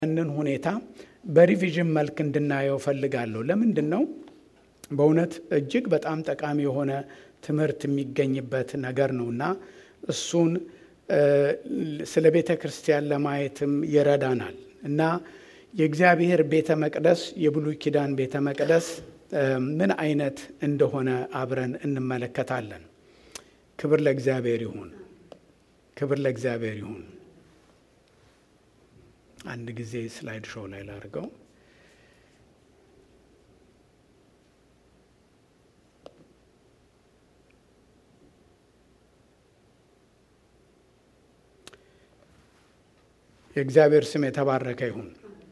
ያንን ሁኔታ በሪቪዥን መልክ እንድናየው ፈልጋለሁ። ለምንድን ነው? በእውነት እጅግ በጣም ጠቃሚ የሆነ ትምህርት የሚገኝበት ነገር ነው እና እሱን ስለ ቤተ ክርስቲያን ለማየትም ይረዳናል እና የእግዚአብሔር ቤተ መቅደስ የብሉይ ኪዳን ቤተ መቅደስ ምን አይነት እንደሆነ አብረን እንመለከታለን። ክብር ለእግዚአብሔር ይሁን። ክብር ለእግዚአብሔር ይሁን። አንድ ጊዜ ስላይድ ሾው ላይ ላድርገው። የእግዚአብሔር ስም የተባረከ ይሁን።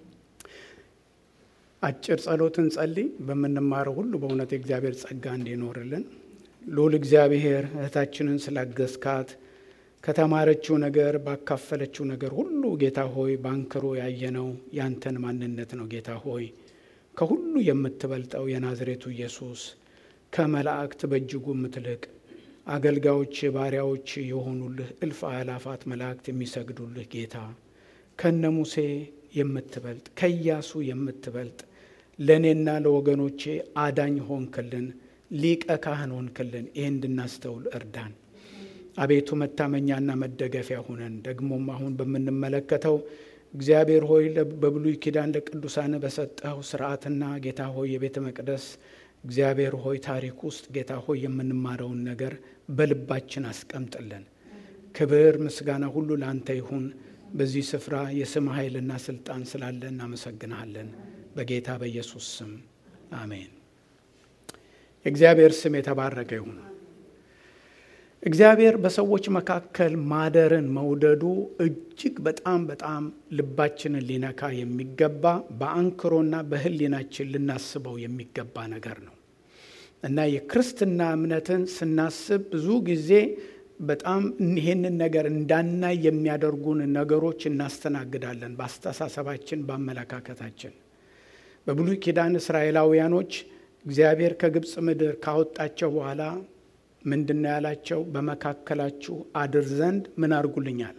አጭር ጸሎትን ጸልይ። በምንማረው ሁሉ በእውነት የእግዚአብሔር ጸጋ እንዲኖርልን ልዑል እግዚአብሔር እህታችንን ስላገዝካት ከተማረችው ነገር ባካፈለችው ነገር ሁሉ ጌታ ሆይ ባንክሮ ያየነው ያንተን ማንነት ነው። ጌታ ሆይ ከሁሉ የምትበልጠው የናዝሬቱ ኢየሱስ ከመላእክት በእጅጉ የምትልቅ አገልጋዮች ባሪያዎች የሆኑልህ እልፍ አእላፋት መላእክት የሚሰግዱልህ ጌታ ከነ ሙሴ የምትበልጥ ከኢያሱ የምትበልጥ ለእኔና ለወገኖቼ አዳኝ ሆንክልን፣ ሊቀ ካህን ሆንክልን። ይህ እንድናስተውል እርዳን አቤቱ፣ መታመኛና መደገፊያ ሁነን። ደግሞም አሁን በምንመለከተው እግዚአብሔር ሆይ በብሉይ ኪዳን ለቅዱሳን በሰጠው ስርዓትና ጌታ ሆይ የቤተ መቅደስ እግዚአብሔር ሆይ ታሪክ ውስጥ ጌታ ሆይ የምንማረውን ነገር በልባችን አስቀምጥልን። ክብር ምስጋና ሁሉ ለአንተ ይሁን። በዚህ ስፍራ የስም ኃይልና ስልጣን ስላለ እናመሰግንሃለን። በጌታ በኢየሱስ ስም አሜን። የእግዚአብሔር ስም የተባረከ ይሁን። እግዚአብሔር በሰዎች መካከል ማደርን መውደዱ እጅግ በጣም በጣም ልባችንን ሊነካ የሚገባ በአንክሮና በሕሊናችን ልናስበው የሚገባ ነገር ነው እና የክርስትና እምነትን ስናስብ ብዙ ጊዜ በጣም ይህንን ነገር እንዳናይ የሚያደርጉን ነገሮች እናስተናግዳለን። በአስተሳሰባችን፣ በአመለካከታችን በብሉይ ኪዳን እስራኤላውያኖች እግዚአብሔር ከግብፅ ምድር ካወጣቸው በኋላ ምንድን ነው ያላቸው? በመካከላችሁ አድር ዘንድ ምን አድርጉልኛል?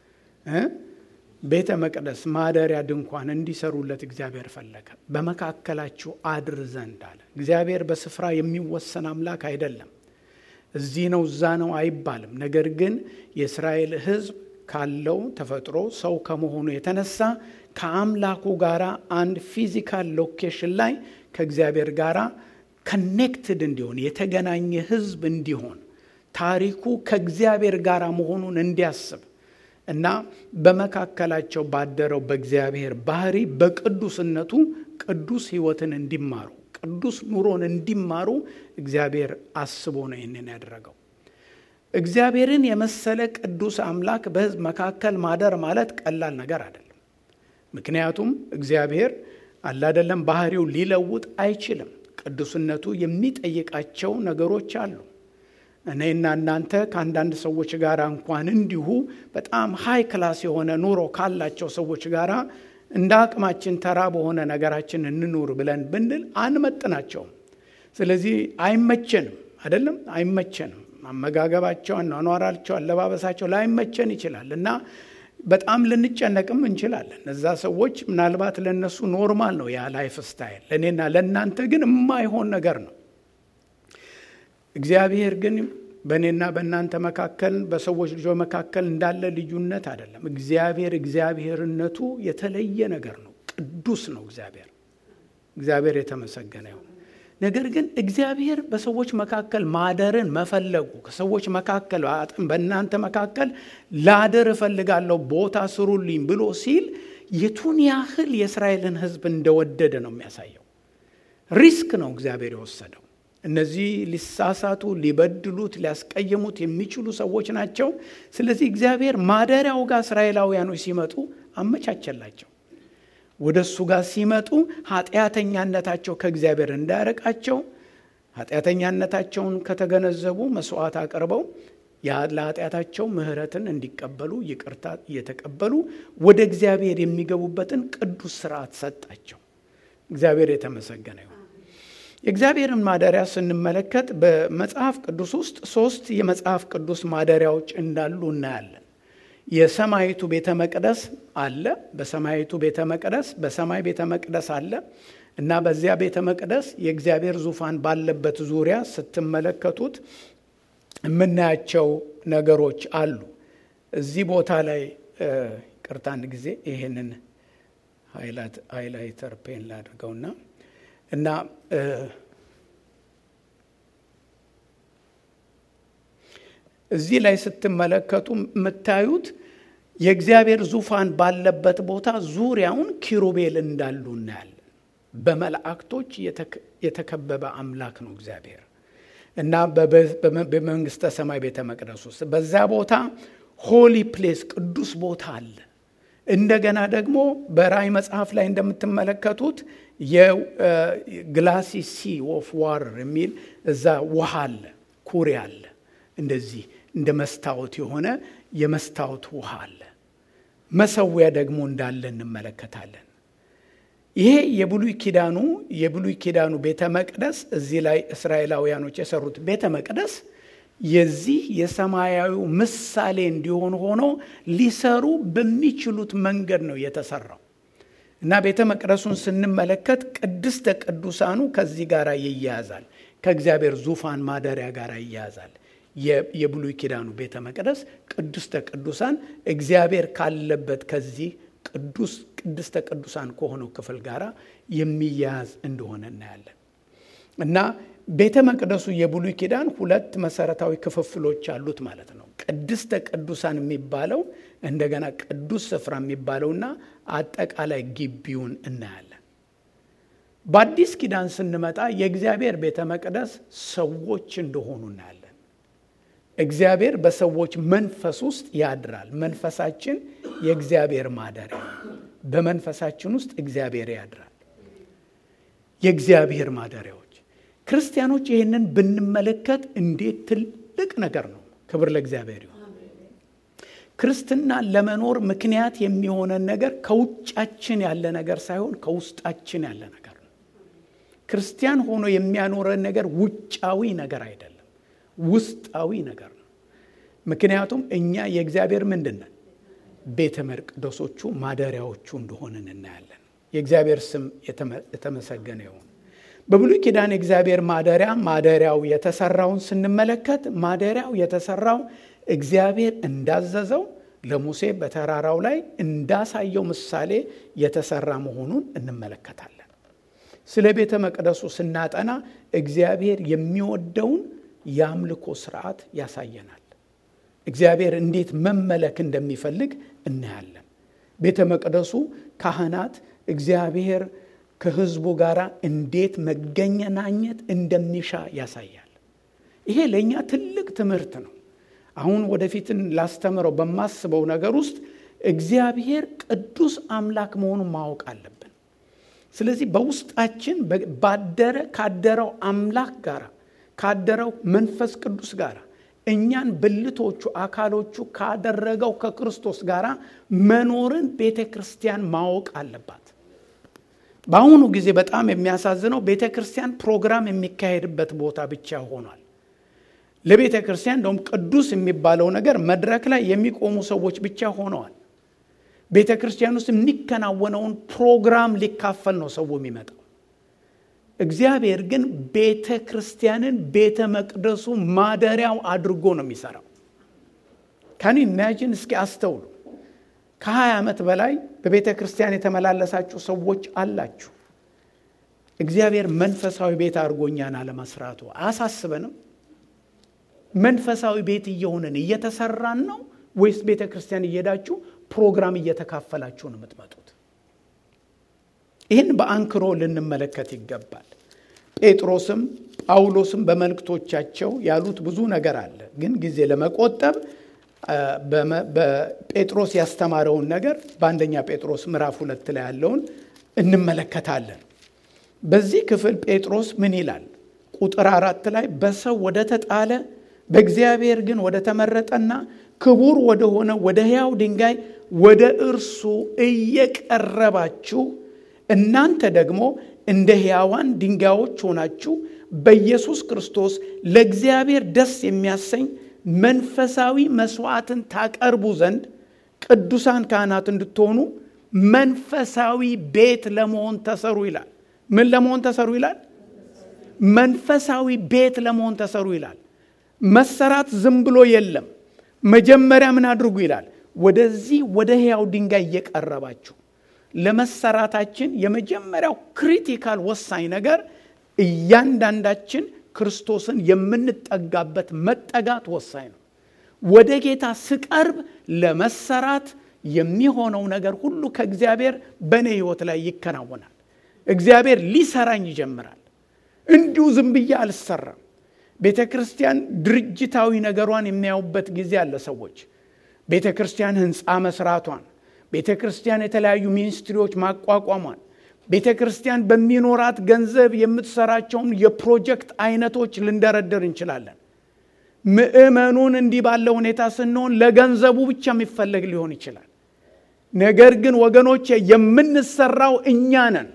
ቤተ መቅደስ ማደሪያ ድንኳን እንዲሰሩለት እግዚአብሔር ፈለገ። በመካከላችሁ አድር ዘንድ አለ። እግዚአብሔር በስፍራ የሚወሰን አምላክ አይደለም። እዚህ ነው እዛ ነው አይባልም። ነገር ግን የእስራኤል ሕዝብ ካለው ተፈጥሮ ሰው ከመሆኑ የተነሳ ከአምላኩ ጋር አንድ ፊዚካል ሎኬሽን ላይ ከእግዚአብሔር ጋር ከኔክትድ እንዲሆን የተገናኘ ሕዝብ እንዲሆን ታሪኩ ከእግዚአብሔር ጋር መሆኑን እንዲያስብ እና በመካከላቸው ባደረው በእግዚአብሔር ባህሪ በቅዱስነቱ ቅዱስ ሕይወትን እንዲማሩ ቅዱስ ኑሮን እንዲማሩ እግዚአብሔር አስቦ ነው ይህንን ያደረገው። እግዚአብሔርን የመሰለ ቅዱስ አምላክ በሕዝብ መካከል ማደር ማለት ቀላል ነገር አይደለም። ምክንያቱም እግዚአብሔር አላደለም ባህሪው ሊለውጥ አይችልም። ቅዱስነቱ የሚጠይቃቸው ነገሮች አሉ። እኔና እናንተ ከአንዳንድ ሰዎች ጋር እንኳን እንዲሁ በጣም ሃይ ክላስ የሆነ ኑሮ ካላቸው ሰዎች ጋር እንደ አቅማችን ተራ በሆነ ነገራችን እንኑር ብለን ብንል አንመጥናቸውም። ስለዚህ አይመቸንም፣ አይደለም አይመቸንም። አመጋገባቸው፣ አኗኗራቸው፣ አለባበሳቸው ላይመቸን ይችላል እና በጣም ልንጨነቅም እንችላለን። እነዛ ሰዎች ምናልባት ለእነሱ ኖርማል ነው ያ ላይፍ ስታይል፣ ለእኔና ለእናንተ ግን የማይሆን ነገር ነው። እግዚአብሔር ግን በእኔና በእናንተ መካከል በሰዎች ልጆች መካከል እንዳለ ልዩነት አይደለም። እግዚአብሔር እግዚአብሔርነቱ የተለየ ነገር ነው። ቅዱስ ነው እግዚአብሔር። እግዚአብሔር የተመሰገነ ይሁን። ነገር ግን እግዚአብሔር በሰዎች መካከል ማደርን መፈለጉ ከሰዎች መካከል በእናንተ መካከል ላደር እፈልጋለሁ ቦታ ስሩልኝ ብሎ ሲል የቱን ያህል የእስራኤልን ሕዝብ እንደወደደ ነው የሚያሳየው። ሪስክ ነው እግዚአብሔር የወሰደው። እነዚህ ሊሳሳቱ፣ ሊበድሉት፣ ሊያስቀይሙት የሚችሉ ሰዎች ናቸው። ስለዚህ እግዚአብሔር ማደሪያው ጋር እስራኤላውያኖች ሲመጡ አመቻቸላቸው። ወደ እሱ ጋር ሲመጡ ኃጢአተኛነታቸው ከእግዚአብሔር እንዳያረቃቸው ኃጢአተኛነታቸውን ከተገነዘቡ መስዋዕት አቅርበው ለኃጢአታቸው ምሕረትን እንዲቀበሉ ይቅርታ እየተቀበሉ ወደ እግዚአብሔር የሚገቡበትን ቅዱስ ስርዓት ሰጣቸው። እግዚአብሔር የተመሰገነ ይሁን። የእግዚአብሔርን ማደሪያ ስንመለከት በመጽሐፍ ቅዱስ ውስጥ ሶስት የመጽሐፍ ቅዱስ ማደሪያዎች እንዳሉ እናያለን። የሰማይቱ ቤተ መቅደስ አለ። በሰማይቱ ቤተ መቅደስ በሰማይ ቤተ መቅደስ አለ እና በዚያ ቤተ መቅደስ የእግዚአብሔር ዙፋን ባለበት ዙሪያ ስትመለከቱት የምናያቸው ነገሮች አሉ። እዚህ ቦታ ላይ ቅርታ አንድ ጊዜ ይህንን ሃይላይተር ፔን ላድርገውና እና እዚህ ላይ ስትመለከቱ የምታዩት የእግዚአብሔር ዙፋን ባለበት ቦታ ዙሪያውን ኪሩቤል እንዳሉ እናያለን። በመላእክቶች የተከበበ አምላክ ነው እግዚአብሔር እና በመንግስተ ሰማይ ቤተ መቅደስ ውስጥ በዛ ቦታ ሆሊ ፕሌስ ቅዱስ ቦታ አለ። እንደገና ደግሞ በራእይ መጽሐፍ ላይ እንደምትመለከቱት የግላሲ ሲ ኦፍ ዋረር የሚል እዛ ውሃ አለ፣ ኩሬ አለ። እንደዚህ እንደ መስታወት የሆነ የመስታወት ውሃ አለ። መሰዊያ ደግሞ እንዳለ እንመለከታለን። ይሄ የብሉይ ኪዳኑ የብሉይ ኪዳኑ ቤተ መቅደስ እዚህ ላይ እስራኤላውያኖች የሰሩት ቤተ መቅደስ የዚህ የሰማያዊው ምሳሌ እንዲሆን ሆኖ ሊሰሩ በሚችሉት መንገድ ነው የተሰራው እና ቤተ መቅደሱን ስንመለከት ቅድስተ ቅዱሳኑ ከዚህ ጋር ይያያዛል፣ ከእግዚአብሔር ዙፋን ማደሪያ ጋር ይያያዛል። የብሉይ ኪዳኑ ቤተ መቅደስ ቅድስተ ቅዱሳን እግዚአብሔር ካለበት ከዚህ ቅዱስ ቅድስተ ቅዱሳን ከሆነው ክፍል ጋር የሚያያዝ እንደሆነ እናያለን እና ቤተ መቅደሱ የብሉይ ኪዳን ሁለት መሰረታዊ ክፍፍሎች አሉት ማለት ነው። ቅድስተ ቅዱሳን የሚባለው እንደገና ቅዱስ ስፍራ የሚባለውና አጠቃላይ ግቢውን እናያለን። በአዲስ ኪዳን ስንመጣ የእግዚአብሔር ቤተ መቅደስ ሰዎች እንደሆኑ እናያለን። እግዚአብሔር በሰዎች መንፈስ ውስጥ ያድራል። መንፈሳችን የእግዚአብሔር ማደሪያ ነው። በመንፈሳችን ውስጥ እግዚአብሔር ያድራል። የእግዚአብሔር ማደሪያዎች ክርስቲያኖች ይህንን ብንመለከት እንዴት ትልቅ ነገር ነው። ክብር ለእግዚአብሔር ይሁን። ክርስትና ለመኖር ምክንያት የሚሆነን ነገር ከውጫችን ያለ ነገር ሳይሆን ከውስጣችን ያለ ነገር ነው። ክርስቲያን ሆኖ የሚያኖረን ነገር ውጫዊ ነገር አይደለም፣ ውስጣዊ ነገር ነው። ምክንያቱም እኛ የእግዚአብሔር ምንድን ነን? ቤተ መቅደሶቹ ማደሪያዎቹ እንደሆንን እናያለን። የእግዚአብሔር ስም የተመሰገነ ይሁን። በብሉይ ኪዳን የእግዚአብሔር ማደሪያ ማደሪያው የተሰራውን ስንመለከት ማደሪያው የተሰራው እግዚአብሔር እንዳዘዘው ለሙሴ በተራራው ላይ እንዳሳየው ምሳሌ የተሰራ መሆኑን እንመለከታለን። ስለ ቤተ መቅደሱ ስናጠና እግዚአብሔር የሚወደውን የአምልኮ ስርዓት ያሳየናል። እግዚአብሔር እንዴት መመለክ እንደሚፈልግ እናያለን። ቤተ መቅደሱ ካህናት እግዚአብሔር ከሕዝቡ ጋር እንዴት መገናኘት እንደሚሻ ያሳያል። ይሄ ለእኛ ትልቅ ትምህርት ነው። አሁን ወደፊትን ላስተምረው በማስበው ነገር ውስጥ እግዚአብሔር ቅዱስ አምላክ መሆኑን ማወቅ አለብን። ስለዚህ በውስጣችን ባደረ ካደረው አምላክ ጋር ካደረው መንፈስ ቅዱስ ጋር እኛን ብልቶቹ አካሎቹ ካደረገው ከክርስቶስ ጋር መኖርን ቤተ ክርስቲያን ማወቅ አለባት። በአሁኑ ጊዜ በጣም የሚያሳዝነው ቤተ ክርስቲያን ፕሮግራም የሚካሄድበት ቦታ ብቻ ሆኗል። ለቤተ ክርስቲያን እንደውም ቅዱስ የሚባለው ነገር መድረክ ላይ የሚቆሙ ሰዎች ብቻ ሆነዋል። ቤተ ክርስቲያን ውስጥ የሚከናወነውን ፕሮግራም ሊካፈል ነው ሰው የሚመጣው። እግዚአብሔር ግን ቤተ ክርስቲያንን ቤተ መቅደሱ ማደሪያው አድርጎ ነው የሚሰራው። ካን ኢማጂን እስኪ አስተውሉ። ከ20 ዓመት በላይ በቤተ ክርስቲያን የተመላለሳችሁ ሰዎች አላችሁ። እግዚአብሔር መንፈሳዊ ቤት አድርጎኛን አለመስራቱ አያሳስበንም? መንፈሳዊ ቤት እየሆንን እየተሰራን ነው ወይስ ቤተ ክርስቲያን እየሄዳችሁ ፕሮግራም እየተካፈላችሁ ነው የምትመጡት? ይህን በአንክሮ ልንመለከት ይገባል። ጴጥሮስም ጳውሎስም በመልእክቶቻቸው ያሉት ብዙ ነገር አለ። ግን ጊዜ ለመቆጠብ በጴጥሮስ ያስተማረውን ነገር በአንደኛ ጴጥሮስ ምዕራፍ ሁለት ላይ ያለውን እንመለከታለን። በዚህ ክፍል ጴጥሮስ ምን ይላል? ቁጥር አራት ላይ በሰው ወደ ተጣለ በእግዚአብሔር ግን ወደ ተመረጠና ክቡር ወደሆነ ወደ ሕያው ድንጋይ ወደ እርሱ እየቀረባችሁ እናንተ ደግሞ እንደ ሕያዋን ድንጋዮች ሆናችሁ በኢየሱስ ክርስቶስ ለእግዚአብሔር ደስ የሚያሰኝ መንፈሳዊ መስዋዕትን ታቀርቡ ዘንድ ቅዱሳን ካህናት እንድትሆኑ መንፈሳዊ ቤት ለመሆን ተሰሩ ይላል። ምን ለመሆን ተሰሩ ይላል? መንፈሳዊ ቤት ለመሆን ተሰሩ ይላል። መሰራት ዝም ብሎ የለም። መጀመሪያ ምን አድርጉ ይላል? ወደዚህ ወደ ሕያው ድንጋይ እየቀረባችሁ ለመሰራታችን የመጀመሪያው ክሪቲካል ወሳኝ ነገር እያንዳንዳችን ክርስቶስን የምንጠጋበት መጠጋት ወሳኝ ነው። ወደ ጌታ ስቀርብ ለመሰራት የሚሆነው ነገር ሁሉ ከእግዚአብሔር በእኔ ሕይወት ላይ ይከናወናል። እግዚአብሔር ሊሰራኝ ይጀምራል። እንዲሁ ዝም ብዬ አልሰራም። ቤተ ክርስቲያን ድርጅታዊ ነገሯን የሚያዩበት ጊዜ አለ። ሰዎች ቤተ ክርስቲያን ህንፃ መስራቷን፣ ቤተ ክርስቲያን የተለያዩ ሚኒስትሪዎች ማቋቋሟን፣ ቤተ ክርስቲያን በሚኖራት ገንዘብ የምትሰራቸውን የፕሮጀክት አይነቶች ልንደረድር እንችላለን። ምዕመኑን እንዲህ ባለ ሁኔታ ስንሆን ለገንዘቡ ብቻ የሚፈለግ ሊሆን ይችላል። ነገር ግን ወገኖቼ የምንሰራው እኛ ነን።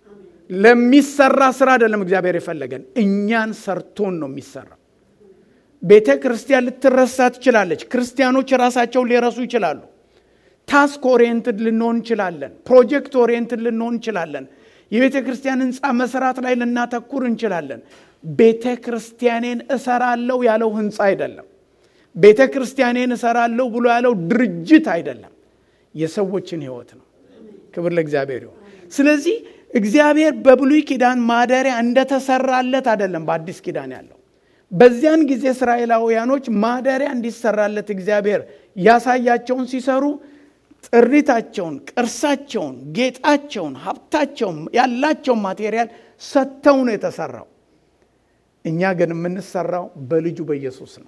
ለሚሰራ ስራ አይደለም እግዚአብሔር የፈለገን፣ እኛን ሰርቶን ነው የሚሰራው። ቤተ ክርስቲያን ልትረሳ ትችላለች። ክርስቲያኖች ራሳቸውን ሊረሱ ይችላሉ። ታስክ ኦሪየንትድ ልንሆን እንችላለን። ፕሮጀክት ኦሪየንትድ ልንሆን እንችላለን። የቤተ ክርስቲያን ህንፃ መስራት ላይ ልናተኩር እንችላለን። ቤተ ክርስቲያኔን እሰራለሁ ያለው ህንፃ አይደለም። ቤተ ክርስቲያኔን እሰራለሁ ብሎ ያለው ድርጅት አይደለም። የሰዎችን ህይወት ነው። ክብር ለእግዚአብሔር ይሁን። ስለዚህ እግዚአብሔር በብሉይ ኪዳን ማደሪያ እንደተሰራለት አይደለም በአዲስ ኪዳን ያለው። በዚያን ጊዜ እስራኤላውያኖች ማደሪያ እንዲሰራለት እግዚአብሔር ያሳያቸውን ሲሰሩ ጥሪታቸውን፣ ቅርሳቸውን፣ ጌጣቸውን፣ ሀብታቸውን፣ ያላቸውን ማቴሪያል ሰጥተው ነው የተሰራው። እኛ ግን የምንሰራው በልጁ በኢየሱስ ነው።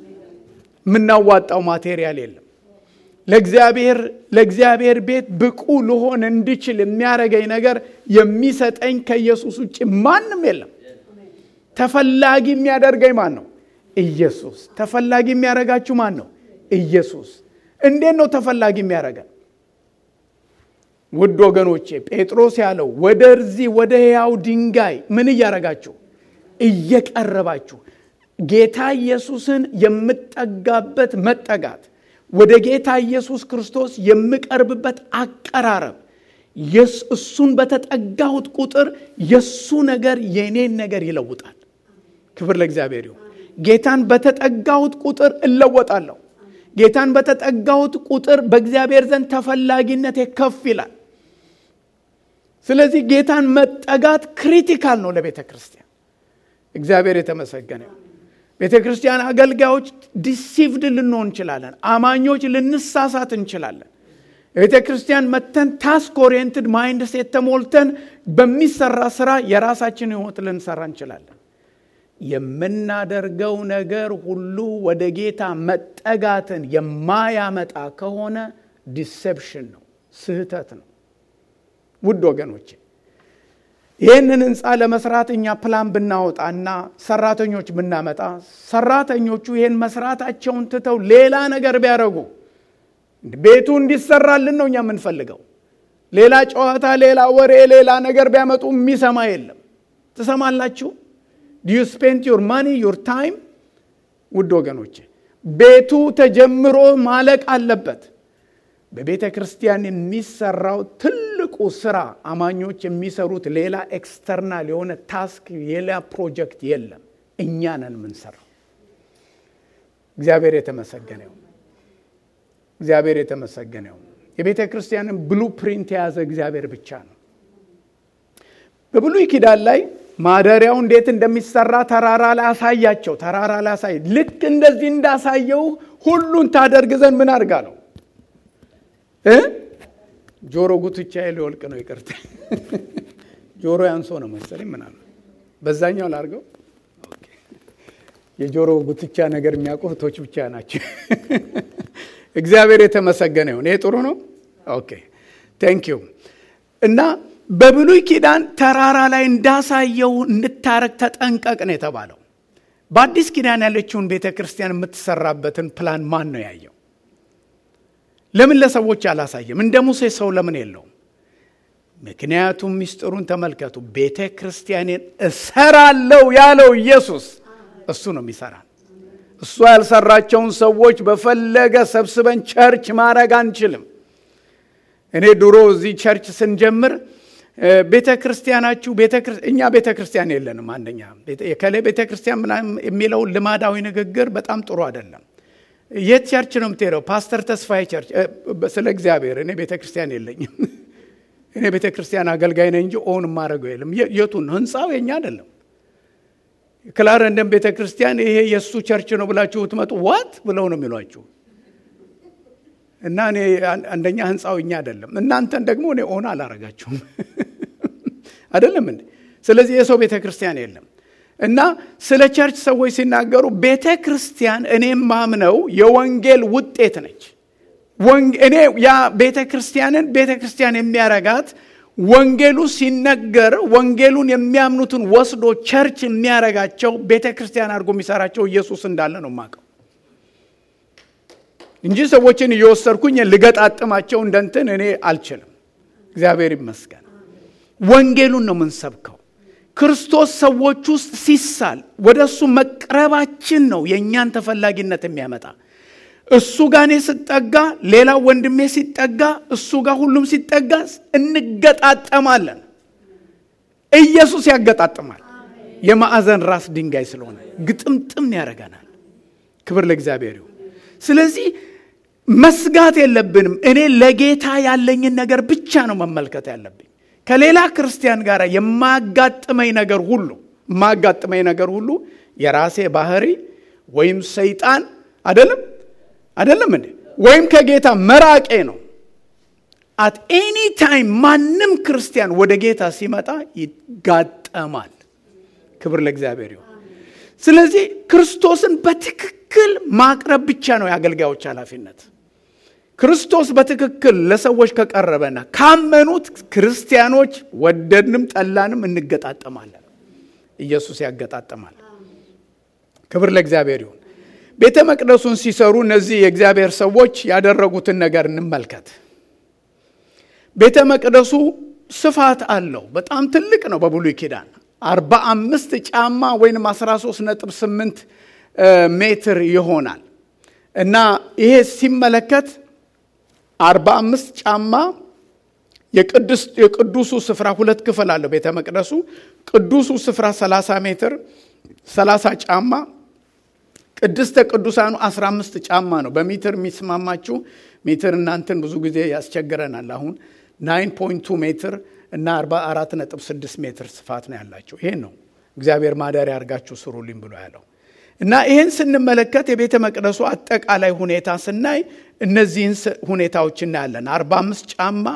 የምናዋጣው ማቴሪያል የለም። ለእግዚአብሔር ለእግዚአብሔር ቤት ብቁ ልሆን እንድችል የሚያደርገኝ ነገር የሚሰጠኝ ከኢየሱስ ውጭ ማንም የለም። ተፈላጊ የሚያደርገኝ ማን ነው? ኢየሱስ። ተፈላጊ የሚያደርጋችሁ ማን ነው? ኢየሱስ። እንዴት ነው ተፈላጊ የሚያደርገን? ውድ ወገኖቼ ጴጥሮስ ያለው ወደዚህ ወደ ሕያው ድንጋይ ምን እያደረጋችሁ እየቀረባችሁ ጌታ ኢየሱስን የምጠጋበት መጠጋት ወደ ጌታ ኢየሱስ ክርስቶስ የምቀርብበት አቀራረብ እሱን በተጠጋሁት ቁጥር የእሱ ነገር የእኔን ነገር ይለውጣል። ክብር ለእግዚአብሔር ይሁን። ጌታን በተጠጋሁት ቁጥር እለወጣለሁ። ጌታን በተጠጋሁት ቁጥር በእግዚአብሔር ዘንድ ተፈላጊነቴ ከፍ ይላል። ስለዚህ ጌታን መጠጋት ክሪቲካል ነው ለቤተ ክርስቲያን። እግዚአብሔር የተመሰገነ ይሁን። ቤተ ክርስቲያን አገልጋዮች ዲሲቭድ ልንሆን እንችላለን። አማኞች ልንሳሳት እንችላለን። ቤተ ክርስቲያን መተን ታስክ ኦሪየንትድ ማይንድ ሴት ተሞልተን በሚሰራ ስራ የራሳችን ህይወት ልንሰራ እንችላለን። የምናደርገው ነገር ሁሉ ወደ ጌታ መጠጋትን የማያመጣ ከሆነ ዲሴፕሽን ነው፣ ስህተት ነው። ውድ ወገኖቼ ይህንን ህንፃ ለመስራት እኛ ፕላን ብናወጣና ሰራተኞች ብናመጣ ሰራተኞቹ ይህን መስራታቸውን ትተው ሌላ ነገር ቢያደርጉ ቤቱ እንዲሰራልን ነው እኛ የምንፈልገው። ሌላ ጨዋታ፣ ሌላ ወሬ፣ ሌላ ነገር ቢያመጡ የሚሰማ የለም። ትሰማላችሁ? ዲዩ ስፔንት ዩር ማኒ ዩር ታይም። ውድ ወገኖቼ ቤቱ ተጀምሮ ማለቅ አለበት። በቤተ ክርስቲያን የሚሰራው ትልቁ ስራ አማኞች የሚሰሩት ሌላ ኤክስተርናል የሆነ ታስክ ሌላ ፕሮጀክት የለም። እኛ ነን የምንሰራው። እግዚአብሔር የተመሰገነ ይሁን። እግዚአብሔር የተመሰገነ ይሁን። የቤተ ክርስቲያንን ብሉ ፕሪንት የያዘ እግዚአብሔር ብቻ ነው። በብሉይ ኪዳን ላይ ማደሪያው እንዴት እንደሚሰራ ተራራ ላይ አሳያቸው። ተራራ ላይ አሳይ ልክ እንደዚህ እንዳሳየው ሁሉን ታደርግ ዘንድ ምን አድርጋ ነው ጆሮ ጉትቻ ሊወልቅ ነው። ይቅርታ ጆሮ ያንሶ ነው መሰለኝ። ምን አለ በዛኛው ላርገው። የጆሮ ጉትቻ ነገር የሚያውቁ እህቶች ብቻ ናቸው። እግዚአብሔር የተመሰገነ ይሁን። ይሄ ጥሩ ነው። ኦኬ ቴንክ ዩ። እና በብሉይ ኪዳን ተራራ ላይ እንዳሳየው እንድታረግ ተጠንቀቅ ነው የተባለው። በአዲስ ኪዳን ያለችውን ቤተ ክርስቲያን የምትሰራበትን ፕላን ማን ነው ያየው? ለምን ለሰዎች አላሳየም? እንደ ሙሴ ሰው ለምን የለውም? ምክንያቱም ሚስጥሩን ተመልከቱ። ቤተ ክርስቲያኔን እሰራለሁ ያለው ኢየሱስ እሱ ነው የሚሰራን። እሱ ያልሰራቸውን ሰዎች በፈለገ ሰብስበን ቸርች ማድረግ አንችልም። እኔ ድሮ እዚህ ቸርች ስንጀምር ቤተ ክርስቲያናችሁ እኛ ቤተ ክርስቲያን የለንም። አንደኛ የከሌ ቤተ ክርስቲያን ምናምን የሚለው ልማዳዊ ንግግር በጣም ጥሩ አይደለም። የት ቸርች ነው የምትሄደው? ፓስተር ተስፋዬ ቸርች። ስለ እግዚአብሔር እኔ ቤተ ክርስቲያን የለኝም። እኔ ቤተ ክርስቲያን አገልጋይ ነኝ እንጂ ኦን የማደርገው የለም። የቱን ህንፃው የኛ አይደለም። ክላረንደን ቤተ ክርስቲያን ይሄ የእሱ ቸርች ነው ብላችሁ ትመጡ ዋት ብለው ነው የሚሏችሁ። እና እኔ አንደኛ ህንፃው እኛ አይደለም፣ እናንተን ደግሞ እኔ ኦን አላረጋችሁም አይደለም እንዴ? ስለዚህ የሰው ቤተ ክርስቲያን የለም። እና ስለ ቸርች ሰዎች ሲናገሩ ቤተ ክርስቲያን እኔም ማምነው የወንጌል ውጤት ነች። እኔ ያ ቤተ ክርስቲያንን ቤተ ክርስቲያን የሚያረጋት ወንጌሉ ሲነገር ወንጌሉን የሚያምኑትን ወስዶ ቸርች የሚያረጋቸው ቤተ ክርስቲያን አድርጎ የሚሰራቸው ኢየሱስ እንዳለ ነው የማውቀው እንጂ ሰዎችን እየወሰድኩኝ ልገጣጥማቸው እንደንትን እኔ አልችልም። እግዚአብሔር ይመስገን። ወንጌሉን ነው የምንሰብከው። ክርስቶስ ሰዎች ውስጥ ሲሳል ወደ እሱ መቅረባችን ነው የእኛን ተፈላጊነት የሚያመጣ። እሱ ጋር እኔ ስጠጋ፣ ሌላው ወንድሜ ሲጠጋ፣ እሱ ጋር ሁሉም ሲጠጋ እንገጣጠማለን። ኢየሱስ ያገጣጥማል። የማዕዘን ራስ ድንጋይ ስለሆነ ግጥምጥም ያደርገናል። ክብር ለእግዚአብሔር ይሁን። ስለዚህ መስጋት የለብንም። እኔ ለጌታ ያለኝን ነገር ብቻ ነው መመልከት ያለብኝ። ከሌላ ክርስቲያን ጋር የማያጋጥመኝ ነገር ሁሉ የማያጋጥመኝ ነገር ሁሉ የራሴ ባህሪ ወይም ሰይጣን አይደለም አይደለም እንዴ ወይም ከጌታ መራቄ ነው። አት ኤኒ ታይም ማንም ክርስቲያን ወደ ጌታ ሲመጣ ይጋጠማል። ክብር ለእግዚአብሔር ይሁን። ስለዚህ ክርስቶስን በትክክል ማቅረብ ብቻ ነው የአገልጋዮች ኃላፊነት። ክርስቶስ በትክክል ለሰዎች ከቀረበና ካመኑት ክርስቲያኖች ወደድንም ጠላንም እንገጣጠማለን። ኢየሱስ ያገጣጠማል። ክብር ለእግዚአብሔር ይሁን። ቤተ መቅደሱን ሲሰሩ እነዚህ የእግዚአብሔር ሰዎች ያደረጉትን ነገር እንመልከት። ቤተ መቅደሱ ስፋት አለው። በጣም ትልቅ ነው። በብሉይ ኪዳን አርባ አምስት ጫማ ወይም 13 ነጥብ 8 ሜትር ይሆናል እና ይሄ ሲመለከት አርባ አምስት ጫማ የቅዱሱ ስፍራ ሁለት ክፍል አለው ቤተ መቅደሱ ቅዱሱ ስፍራ 30 ሜትር 30 ጫማ ቅድስተ ቅዱሳኑ 15 ጫማ ነው በሜትር የሚስማማችሁ ሜትር እናንትን ብዙ ጊዜ ያስቸግረናል አሁን 9.2 ሜትር እና 44.6 ሜትር ስፋት ነው ያላቸው ይሄን ነው እግዚአብሔር ማደሪያ አድርጋችሁ ስሩልኝ ብሎ ያለው እና ይህን ስንመለከት የቤተ መቅደሱ አጠቃላይ ሁኔታ ስናይ እነዚህን ሁኔታዎች እናያለን 45 ጫማ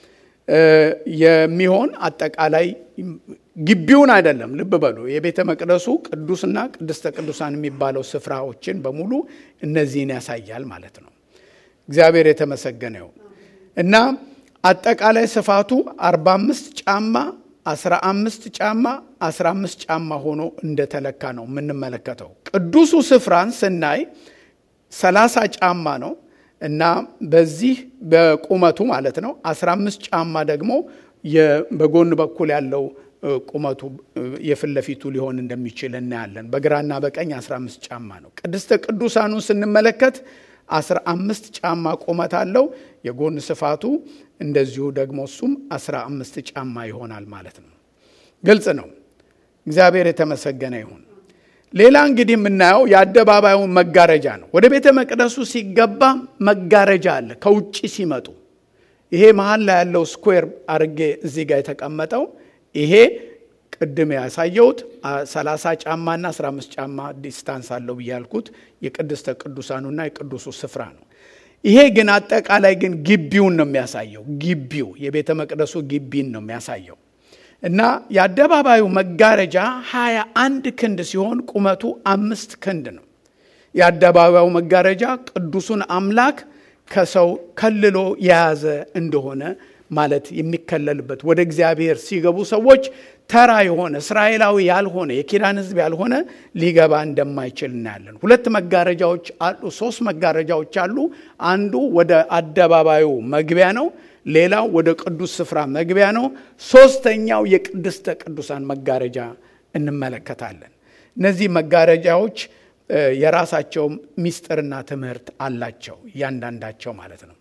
የሚሆን አጠቃላይ ግቢውን አይደለም ልብ በሉ የቤተ መቅደሱ ቅዱስና ቅድስተ ቅዱሳን የሚባለው ስፍራዎችን በሙሉ እነዚህን ያሳያል ማለት ነው እግዚአብሔር የተመሰገነ ይሁን እና አጠቃላይ ስፋቱ 45 ጫማ 15 ጫማ 15 ጫማ ሆኖ እንደተለካ ነው የምንመለከተው ቅዱሱ ስፍራን ስናይ 30 ጫማ ነው እና በዚህ በቁመቱ ማለት ነው 15 ጫማ ደግሞ በጎን በኩል ያለው ቁመቱ የፊት ለፊቱ ሊሆን እንደሚችል እናያለን በግራና በቀኝ 15 ጫማ ነው ቅድስተ ቅዱሳኑን ስንመለከት 15 ጫማ ቁመት አለው የጎን ስፋቱ እንደዚሁ ደግሞ እሱም 15 ጫማ ይሆናል ማለት ነው ግልጽ ነው እግዚአብሔር የተመሰገነ ይሁን ሌላ እንግዲህ የምናየው የአደባባዩን መጋረጃ ነው ወደ ቤተ መቅደሱ ሲገባ መጋረጃ አለ ከውጭ ሲመጡ ይሄ መሀል ላይ ያለው ስኩዌር አርጌ እዚህ ጋር የተቀመጠው ይሄ ቅድም ያሳየውት 30 ጫማና 15 ጫማ ዲስታንስ አለው ብያልኩት የቅድስተ ቅዱሳኑና የቅዱሱ ስፍራ ነው ይሄ ግን አጠቃላይ ግን ግቢውን ነው የሚያሳየው ግቢው የቤተ መቅደሱ ግቢን ነው የሚያሳየው እና የአደባባዩ መጋረጃ 21 ክንድ ሲሆን ቁመቱ አምስት ክንድ ነው የአደባባዩ መጋረጃ ቅዱሱን አምላክ ከሰው ከልሎ የያዘ እንደሆነ ማለት የሚከለልበት ወደ እግዚአብሔር ሲገቡ ሰዎች ተራ የሆነ እስራኤላዊ ያልሆነ የኪዳን ህዝብ ያልሆነ ሊገባ እንደማይችል እናያለን ሁለት መጋረጃዎች አሉ ሶስት መጋረጃዎች አሉ አንዱ ወደ አደባባዩ መግቢያ ነው ሌላው ወደ ቅዱስ ስፍራ መግቢያ ነው ሶስተኛው የቅድስተ ቅዱሳን መጋረጃ እንመለከታለን እነዚህ መጋረጃዎች የራሳቸው ምስጢርና ትምህርት አላቸው እያንዳንዳቸው ማለት ነው።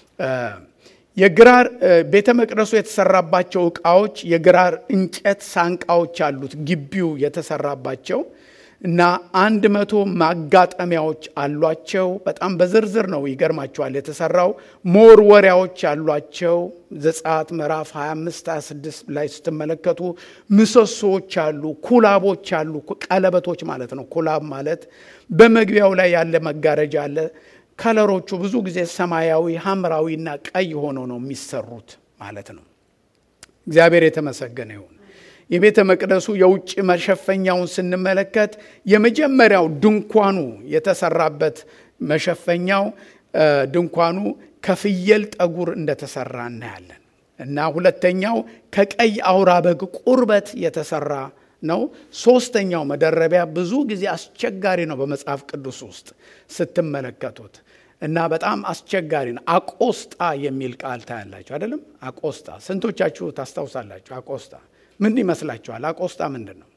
የግራር ቤተ መቅደሱ የተሰራባቸው እቃዎች የግራር እንጨት ሳንቃዎች አሉት ግቢው የተሰራባቸው እና አንድ መቶ ማጋጠሚያዎች አሏቸው። በጣም በዝርዝር ነው ይገርማቸዋል የተሰራው። መወርወሪያዎች አሏቸው። ዘጸአት ምዕራፍ 25 26 ላይ ስትመለከቱ ምሰሶዎች አሉ፣ ኩላቦች አሉ። ቀለበቶች ማለት ነው። ኩላብ ማለት በመግቢያው ላይ ያለ መጋረጃ አለ። ከለሮቹ ብዙ ጊዜ ሰማያዊ፣ ሐምራዊና ቀይ ሆኖ ነው የሚሰሩት ማለት ነው። እግዚአብሔር የተመሰገነ ይሁን። የቤተ መቅደሱ የውጭ መሸፈኛውን ስንመለከት የመጀመሪያው ድንኳኑ የተሰራበት መሸፈኛው ድንኳኑ ከፍየል ጠጉር እንደተሰራ እናያለን እና ሁለተኛው ከቀይ አውራ በግ ቁርበት የተሰራ ነው። ሶስተኛው መደረቢያ ብዙ ጊዜ አስቸጋሪ ነው በመጽሐፍ ቅዱስ ውስጥ ስትመለከቱት እና በጣም አስቸጋሪ ነው። አቆስጣ የሚል ቃል ታያላችሁ አይደለም? አቆስጣ ስንቶቻችሁ ታስታውሳላችሁ? አቆስጣ ምን ይመስላችኋል? አቆስጣ ምንድን ነው?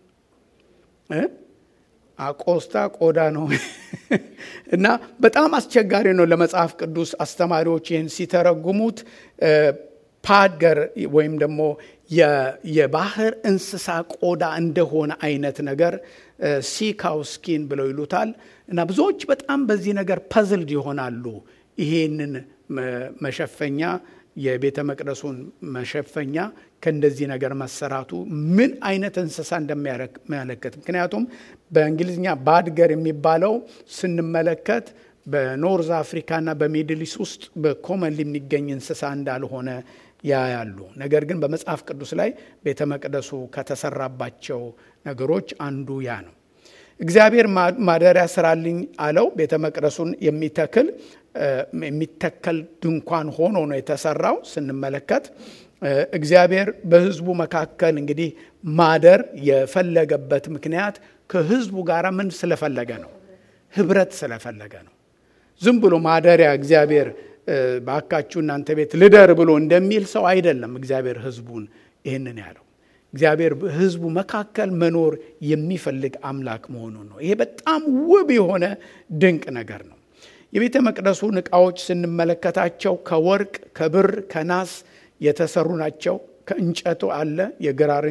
አቆስጣ ቆዳ ነው እና በጣም አስቸጋሪ ነው ለመጽሐፍ ቅዱስ አስተማሪዎች ይህን ሲተረጉሙት ፓገር ወይም ደግሞ የባህር እንስሳ ቆዳ እንደሆነ አይነት ነገር ሲካውስኪን ብለው ይሉታል እና ብዙዎች በጣም በዚህ ነገር ፐዝልድ ይሆናሉ። ይሄንን መሸፈኛ የቤተ መቅደሱን መሸፈኛ ከእንደዚህ ነገር መሰራቱ ምን አይነት እንስሳ እንደሚያመለክት ምክንያቱም በእንግሊዝኛ ባድገር የሚባለው ስንመለከት በኖርዝ አፍሪካና በሚድሊስ ውስጥ በኮመንሊ የሚገኝ እንስሳ እንዳልሆነ ያያሉ። ነገር ግን በመጽሐፍ ቅዱስ ላይ ቤተ መቅደሱ ከተሰራባቸው ነገሮች አንዱ ያ ነው። እግዚአብሔር ማደሪያ ስራልኝ አለው። ቤተ መቅደሱን የሚተክል የሚተከል ድንኳን ሆኖ ነው የተሰራው። ስንመለከት እግዚአብሔር በሕዝቡ መካከል እንግዲህ ማደር የፈለገበት ምክንያት ከሕዝቡ ጋር ምን ስለፈለገ ነው? ህብረት ስለፈለገ ነው። ዝም ብሎ ማደሪያ እግዚአብሔር ባካችሁ እናንተ ቤት ልደር ብሎ እንደሚል ሰው አይደለም። እግዚአብሔር ሕዝቡን ይህንን ያለው እግዚአብሔር በሕዝቡ መካከል መኖር የሚፈልግ አምላክ መሆኑን ነው። ይሄ በጣም ውብ የሆነ ድንቅ ነገር ነው። የቤተ መቅደሱን ዕቃዎች ስንመለከታቸው ከወርቅ፣ ከብር፣ ከናስ የተሰሩ ናቸው። ከእንጨቱ አለ የግራር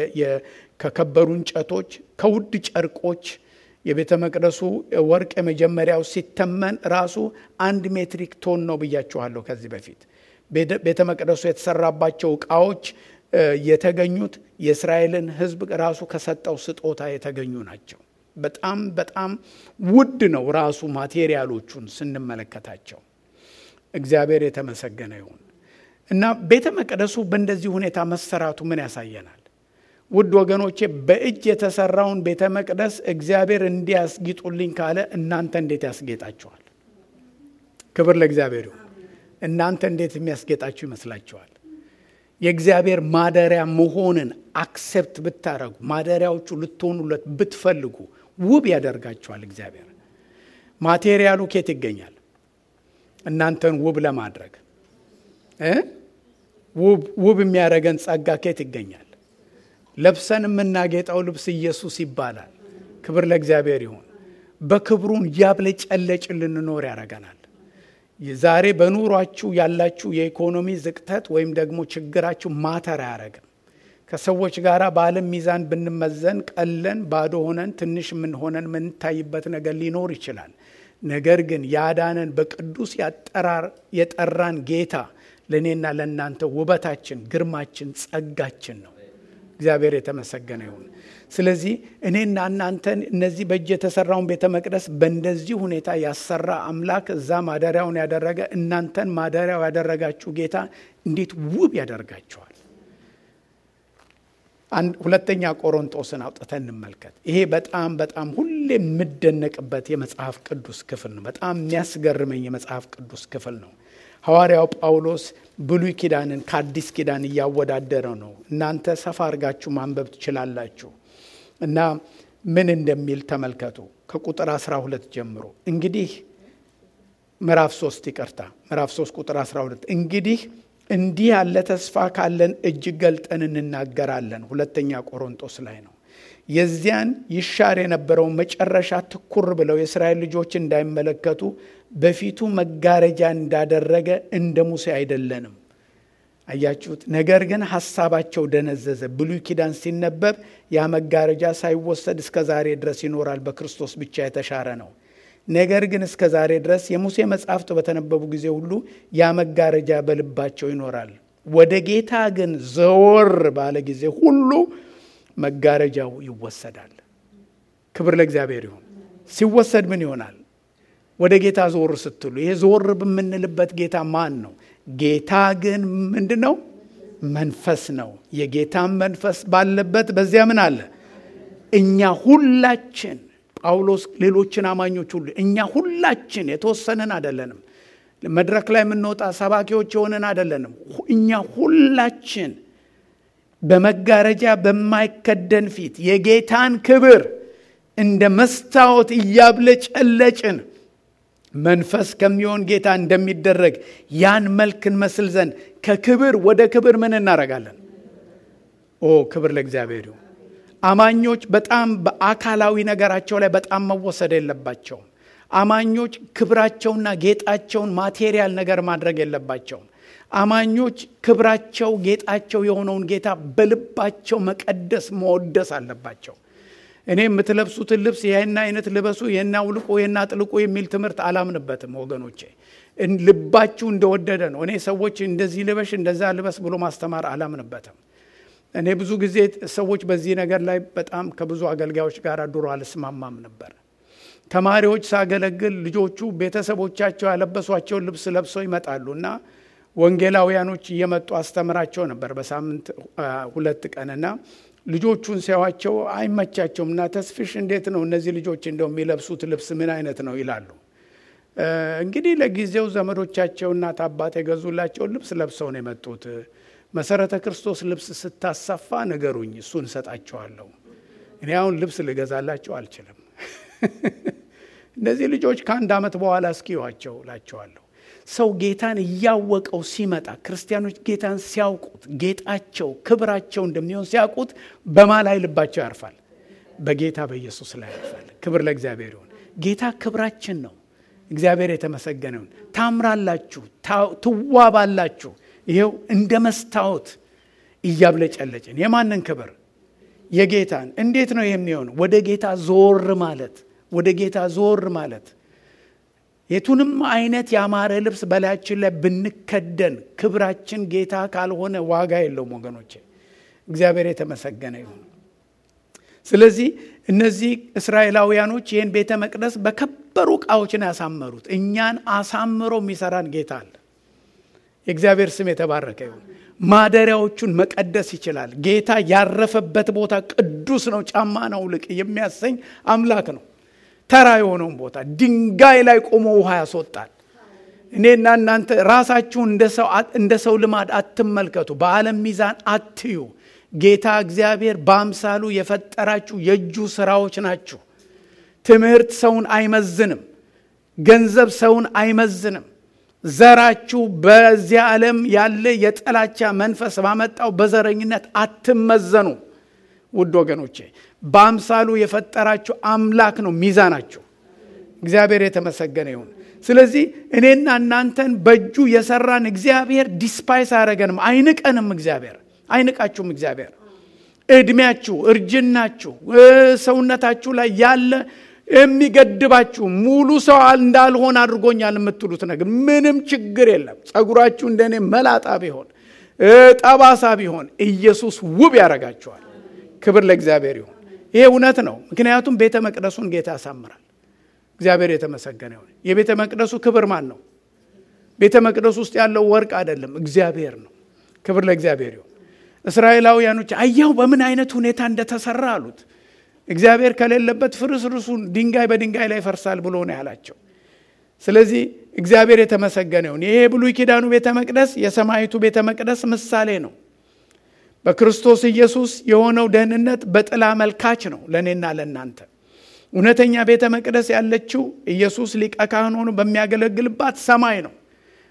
ከከበሩ እንጨቶች፣ ከውድ ጨርቆች የቤተ መቅደሱ ወርቅ የመጀመሪያው ሲተመን ራሱ አንድ ሜትሪክ ቶን ነው ብያችኋለሁ ከዚህ በፊት። ቤተ መቅደሱ የተሰራባቸው ዕቃዎች የተገኙት የእስራኤልን ሕዝብ ራሱ ከሰጠው ስጦታ የተገኙ ናቸው። በጣም በጣም ውድ ነው ራሱ ማቴሪያሎቹን ስንመለከታቸው። እግዚአብሔር የተመሰገነ ይሁን እና ቤተ መቅደሱ በእንደዚህ ሁኔታ መሰራቱ ምን ያሳየናል? ውድ ወገኖቼ በእጅ የተሰራውን ቤተ መቅደስ እግዚአብሔር እንዲያስጊጡልኝ ካለ እናንተ እንዴት ያስጌጣችኋል? ክብር ለእግዚአብሔር ይሁን። እናንተ እንዴት የሚያስጌጣችሁ ይመስላችኋል? የእግዚአብሔር ማደሪያ መሆንን አክሴፕት ብታረጉ ማደሪያዎቹ ልትሆኑለት ብትፈልጉ ውብ ያደርጋችኋል። እግዚአብሔር ማቴሪያሉ ኬት ይገኛል? እናንተን ውብ ለማድረግ ውብ የሚያደርገን ጸጋ ኬት ይገኛል? ለብሰን የምናጌጠው ልብስ ኢየሱስ ይባላል። ክብር ለእግዚአብሔር ይሁን። በክብሩን እያብለጨለጭን ልንኖር ያደርገናል። ዛሬ በኑሯችሁ ያላችሁ የኢኮኖሚ ዝቅተት ወይም ደግሞ ችግራችሁ ማተር አያረግም። ከሰዎች ጋር በዓለም ሚዛን ብንመዘን ቀለን ባዶ ሆነን ትንሽ ምን ሆነን የምንታይበት ነገር ሊኖር ይችላል። ነገር ግን ያዳነን በቅዱስ ያጠራር የጠራን ጌታ ለእኔና ለእናንተ ውበታችን፣ ግርማችን፣ ጸጋችን ነው። እግዚአብሔር የተመሰገነ ይሁን። ስለዚህ እኔና እናንተን እነዚህ በእጅ የተሰራውን ቤተ መቅደስ በእንደዚህ ሁኔታ ያሰራ አምላክ እዛ ማደሪያውን ያደረገ እናንተን ማደሪያው ያደረጋችሁ ጌታ እንዴት ውብ ያደርጋችኋል። ሁለተኛ ቆሮንጦስን አውጥተን እንመልከት። ይሄ በጣም በጣም ሁሌ የምደነቅበት የመጽሐፍ ቅዱስ ክፍል ነው። በጣም የሚያስገርመኝ የመጽሐፍ ቅዱስ ክፍል ነው። ሐዋርያው ጳውሎስ ብሉይ ኪዳንን ከአዲስ ኪዳን እያወዳደረ ነው። እናንተ ሰፋ አድርጋችሁ ማንበብ ትችላላችሁ እና ምን እንደሚል ተመልከቱ። ከቁጥር 12 ጀምሮ እንግዲህ ምዕራፍ 3 ይቅርታ፣ ምዕራፍ 3 ቁጥር 12 እንግዲህ እንዲህ ያለ ተስፋ ካለን እጅግ ገልጠን እንናገራለን። ሁለተኛ ቆሮንጦስ ላይ ነው። የዚያን ይሻር የነበረውን መጨረሻ ትኩር ብለው የእስራኤል ልጆች እንዳይመለከቱ በፊቱ መጋረጃ እንዳደረገ እንደ ሙሴ አይደለንም። አያችሁት? ነገር ግን ሐሳባቸው ደነዘዘ። ብሉይ ኪዳን ሲነበብ ያ መጋረጃ ሳይወሰድ እስከ ዛሬ ድረስ ይኖራል። በክርስቶስ ብቻ የተሻረ ነው። ነገር ግን እስከ ዛሬ ድረስ የሙሴ መጻሕፍት በተነበቡ ጊዜ ሁሉ ያ መጋረጃ በልባቸው ይኖራል። ወደ ጌታ ግን ዘወር ባለ ጊዜ ሁሉ መጋረጃው ይወሰዳል። ክብር ለእግዚአብሔር ይሁን። ሲወሰድ ምን ይሆናል? ወደ ጌታ ዞር ስትሉ ይሄ ዞር በምንልበት ጌታ ማን ነው? ጌታ ግን ምንድን ነው? መንፈስ ነው። የጌታን መንፈስ ባለበት በዚያ ምን አለ? እኛ ሁላችን ጳውሎስ ሌሎችን አማኞች ሁሉ እኛ ሁላችን የተወሰንን አይደለንም። መድረክ ላይ የምንወጣ ሰባኪዎች የሆንን አይደለንም። እኛ ሁላችን በመጋረጃ በማይከደን ፊት የጌታን ክብር እንደ መስታወት እያብለጨለጭን መንፈስ ከሚሆን ጌታ እንደሚደረግ ያን መልክ እንመስል ዘንድ ከክብር ወደ ክብር ምን እናደርጋለን? ኦ ክብር ለእግዚአብሔር ይሁን። አማኞች በጣም በአካላዊ ነገራቸው ላይ በጣም መወሰድ የለባቸውም። አማኞች ክብራቸውና ጌጣቸውን ማቴሪያል ነገር ማድረግ የለባቸውም። አማኞች ክብራቸው ጌጣቸው የሆነውን ጌታ በልባቸው መቀደስ መወደስ አለባቸው። እኔ የምትለብሱትን ልብስ ይህን አይነት ልበሱ፣ ይህን አውልቁ፣ ይህን አጥልቁ የሚል ትምህርት አላምንበትም ወገኖቼ። ልባችሁ እንደወደደ ነው። እኔ ሰዎች እንደዚህ ልበሽ እንደዛ ልበስ ብሎ ማስተማር አላምንበትም። እኔ ብዙ ጊዜ ሰዎች በዚህ ነገር ላይ በጣም ከብዙ አገልጋዮች ጋር ድሮ አልስማማም ነበር። ተማሪዎች ሳገለግል ልጆቹ ቤተሰቦቻቸው ያለበሷቸውን ልብስ ለብሰው ይመጣሉ እና ወንጌላውያኖች እየመጡ አስተምራቸው ነበር በሳምንት ሁለት ቀንና ልጆቹን ሲያዋቸው አይመቻቸውም እና ተስፍሽ እንዴት ነው እነዚህ ልጆች እንደው የሚለብሱት ልብስ ምን አይነት ነው ይላሉ። እንግዲህ ለጊዜው ዘመዶቻቸው እናት አባት የገዙላቸውን ልብስ ለብሰው ነው የመጡት። መሰረተ ክርስቶስ ልብስ ስታሰፋ ንገሩኝ፣ እሱን እሰጣቸዋለሁ። እኔ አሁን ልብስ ልገዛላቸው አልችልም። እነዚህ ልጆች ከአንድ ዓመት በኋላ እስኪዋቸው ላቸዋለሁ። ሰው ጌታን እያወቀው ሲመጣ ክርስቲያኖች ጌታን ሲያውቁት ጌጣቸው ክብራቸው እንደሚሆን ሲያውቁት በማ ላይ ልባቸው ያርፋል? በጌታ በኢየሱስ ላይ ያርፋል። ክብር ለእግዚአብሔር ይሁን። ጌታ ክብራችን ነው። እግዚአብሔር የተመሰገነ ይሁን። ታምራላችሁ፣ ትዋባላችሁ። ይኸው እንደ መስታወት እያብለጨለጭን የማንን ክብር? የጌታን። እንዴት ነው የሚሆን? ወደ ጌታ ዞር ማለት ወደ ጌታ ዞር ማለት የቱንም አይነት ያማረ ልብስ በላያችን ላይ ብንከደን ክብራችን ጌታ ካልሆነ ዋጋ የለውም ወገኖቼ። እግዚአብሔር የተመሰገነ ይሁን። ስለዚህ እነዚህ እስራኤላውያኖች ይህን ቤተ መቅደስ በከበሩ ዕቃዎችን ያሳመሩት፣ እኛን አሳምሮ የሚሰራን ጌታ አለ። የእግዚአብሔር ስም የተባረከ ይሁን። ማደሪያዎቹን መቀደስ ይችላል። ጌታ ያረፈበት ቦታ ቅዱስ ነው፣ ጫማ ነው ልቅ የሚያሰኝ አምላክ ነው። ተራ የሆነውን ቦታ ድንጋይ ላይ ቆሞ ውሃ ያስወጣል። እኔና እናንተ ራሳችሁን እንደ ሰው ልማድ አትመልከቱ፣ በዓለም ሚዛን አትዩ። ጌታ እግዚአብሔር በአምሳሉ የፈጠራችሁ የእጁ ስራዎች ናችሁ። ትምህርት ሰውን አይመዝንም። ገንዘብ ሰውን አይመዝንም። ዘራችሁ በዚያ ዓለም ያለ የጥላቻ መንፈስ ባመጣው በዘረኝነት አትመዘኑ። ውድ ወገኖቼ በአምሳሉ የፈጠራችሁ አምላክ ነው ሚዛናችሁ። እግዚአብሔር የተመሰገነ ይሁን። ስለዚህ እኔና እናንተን በእጁ የሰራን እግዚአብሔር ዲስፓይስ አያደረገንም፣ አይንቀንም። እግዚአብሔር አይንቃችሁም። እግዚአብሔር እድሜያችሁ፣ እርጅናችሁ፣ ሰውነታችሁ ላይ ያለ የሚገድባችሁ ሙሉ ሰው እንዳልሆን አድርጎኛል የምትሉት ነገር ምንም ችግር የለም። ጸጉራችሁ እንደኔ መላጣ ቢሆን ጠባሳ ቢሆን ኢየሱስ ውብ ያደርጋችኋል። ክብር ለእግዚአብሔር ይሁን። ይሄ እውነት ነው። ምክንያቱም ቤተ መቅደሱን ጌታ ያሳምራል። እግዚአብሔር የተመሰገነ ይሁን። የቤተ መቅደሱ ክብር ማን ነው? ቤተ መቅደሱ ውስጥ ያለው ወርቅ አይደለም፣ እግዚአብሔር ነው። ክብር ለእግዚአብሔር ይሁን። እስራኤላውያኖች አያው በምን አይነት ሁኔታ እንደተሰራ አሉት። እግዚአብሔር ከሌለበት ፍርስርሱን ድንጋይ በድንጋይ ላይ ይፈርሳል ብሎ ነው ያላቸው። ስለዚህ እግዚአብሔር የተመሰገነ ይሁን። ይሄ የብሉይ ኪዳኑ ቤተ መቅደስ የሰማይቱ ቤተ መቅደስ ምሳሌ ነው። በክርስቶስ ኢየሱስ የሆነው ደህንነት በጥላ መልካች ነው ለእኔና ለእናንተ። እውነተኛ ቤተ መቅደስ ያለችው ኢየሱስ ሊቀ ካህን ሆኖ በሚያገለግልባት ሰማይ ነው።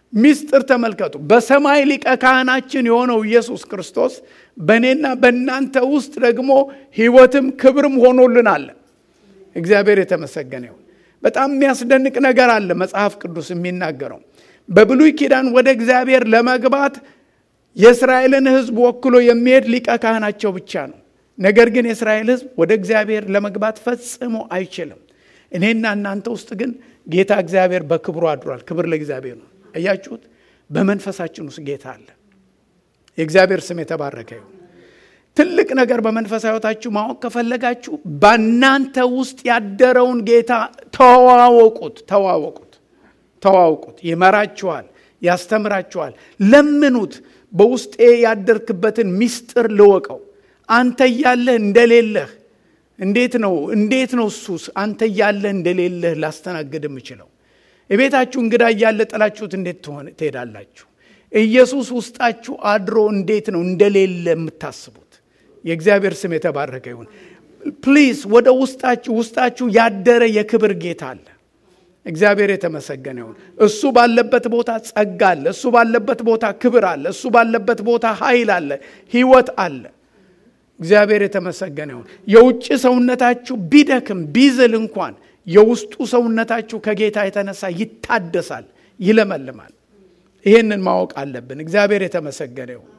ሚስጥር ተመልከቱ። በሰማይ ሊቀ ካህናችን የሆነው ኢየሱስ ክርስቶስ በእኔና በእናንተ ውስጥ ደግሞ ሕይወትም ክብርም ሆኖልናል። እግዚአብሔር የተመሰገነ ይሁን። በጣም የሚያስደንቅ ነገር አለ መጽሐፍ ቅዱስ የሚናገረው በብሉይ ኪዳን ወደ እግዚአብሔር ለመግባት የእስራኤልን ሕዝብ ወክሎ የሚሄድ ሊቀ ካህናቸው ብቻ ነው። ነገር ግን የእስራኤል ሕዝብ ወደ እግዚአብሔር ለመግባት ፈጽሞ አይችልም። እኔና እናንተ ውስጥ ግን ጌታ እግዚአብሔር በክብሩ አድሯል። ክብር ለእግዚአብሔር ነው። እያችሁት በመንፈሳችን ውስጥ ጌታ አለ። የእግዚአብሔር ስም የተባረከ ይሁን። ትልቅ ነገር በመንፈሳዊ ሕይወታችሁ ማወቅ ከፈለጋችሁ በእናንተ ውስጥ ያደረውን ጌታ ተዋወቁት፣ ተዋወቁት፣ ተዋወቁት። ይመራችኋል፣ ያስተምራችኋል። ለምኑት። በውስጤ ያደርክበትን ሚስጥር ልወቀው። አንተ እያለህ እንደሌለህ እንዴት ነው እንዴት ነው እሱስ አንተ እያለህ እንደሌለህ ላስተናግድ የምችለው? የቤታችሁ እንግዳ እያለ ጥላችሁት እንዴት ትሄዳላችሁ? ኢየሱስ ውስጣችሁ አድሮ እንዴት ነው እንደሌለ የምታስቡት? የእግዚአብሔር ስም የተባረከ ይሁን። ፕሊዝ ወደ ውስጣችሁ ውስጣችሁ ያደረ የክብር ጌታ አለ። እግዚአብሔር የተመሰገነ ይሁን። እሱ ባለበት ቦታ ጸጋ አለ። እሱ ባለበት ቦታ ክብር አለ። እሱ ባለበት ቦታ ኃይል አለ፣ ህይወት አለ። እግዚአብሔር የተመሰገነ ይሁን። የውጭ ሰውነታችሁ ቢደክም ቢዝል እንኳን የውስጡ ሰውነታችሁ ከጌታ የተነሳ ይታደሳል፣ ይለመልማል። ይህንን ማወቅ አለብን። እግዚአብሔር የተመሰገነ ይሁን።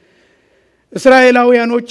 እስራኤላውያኖች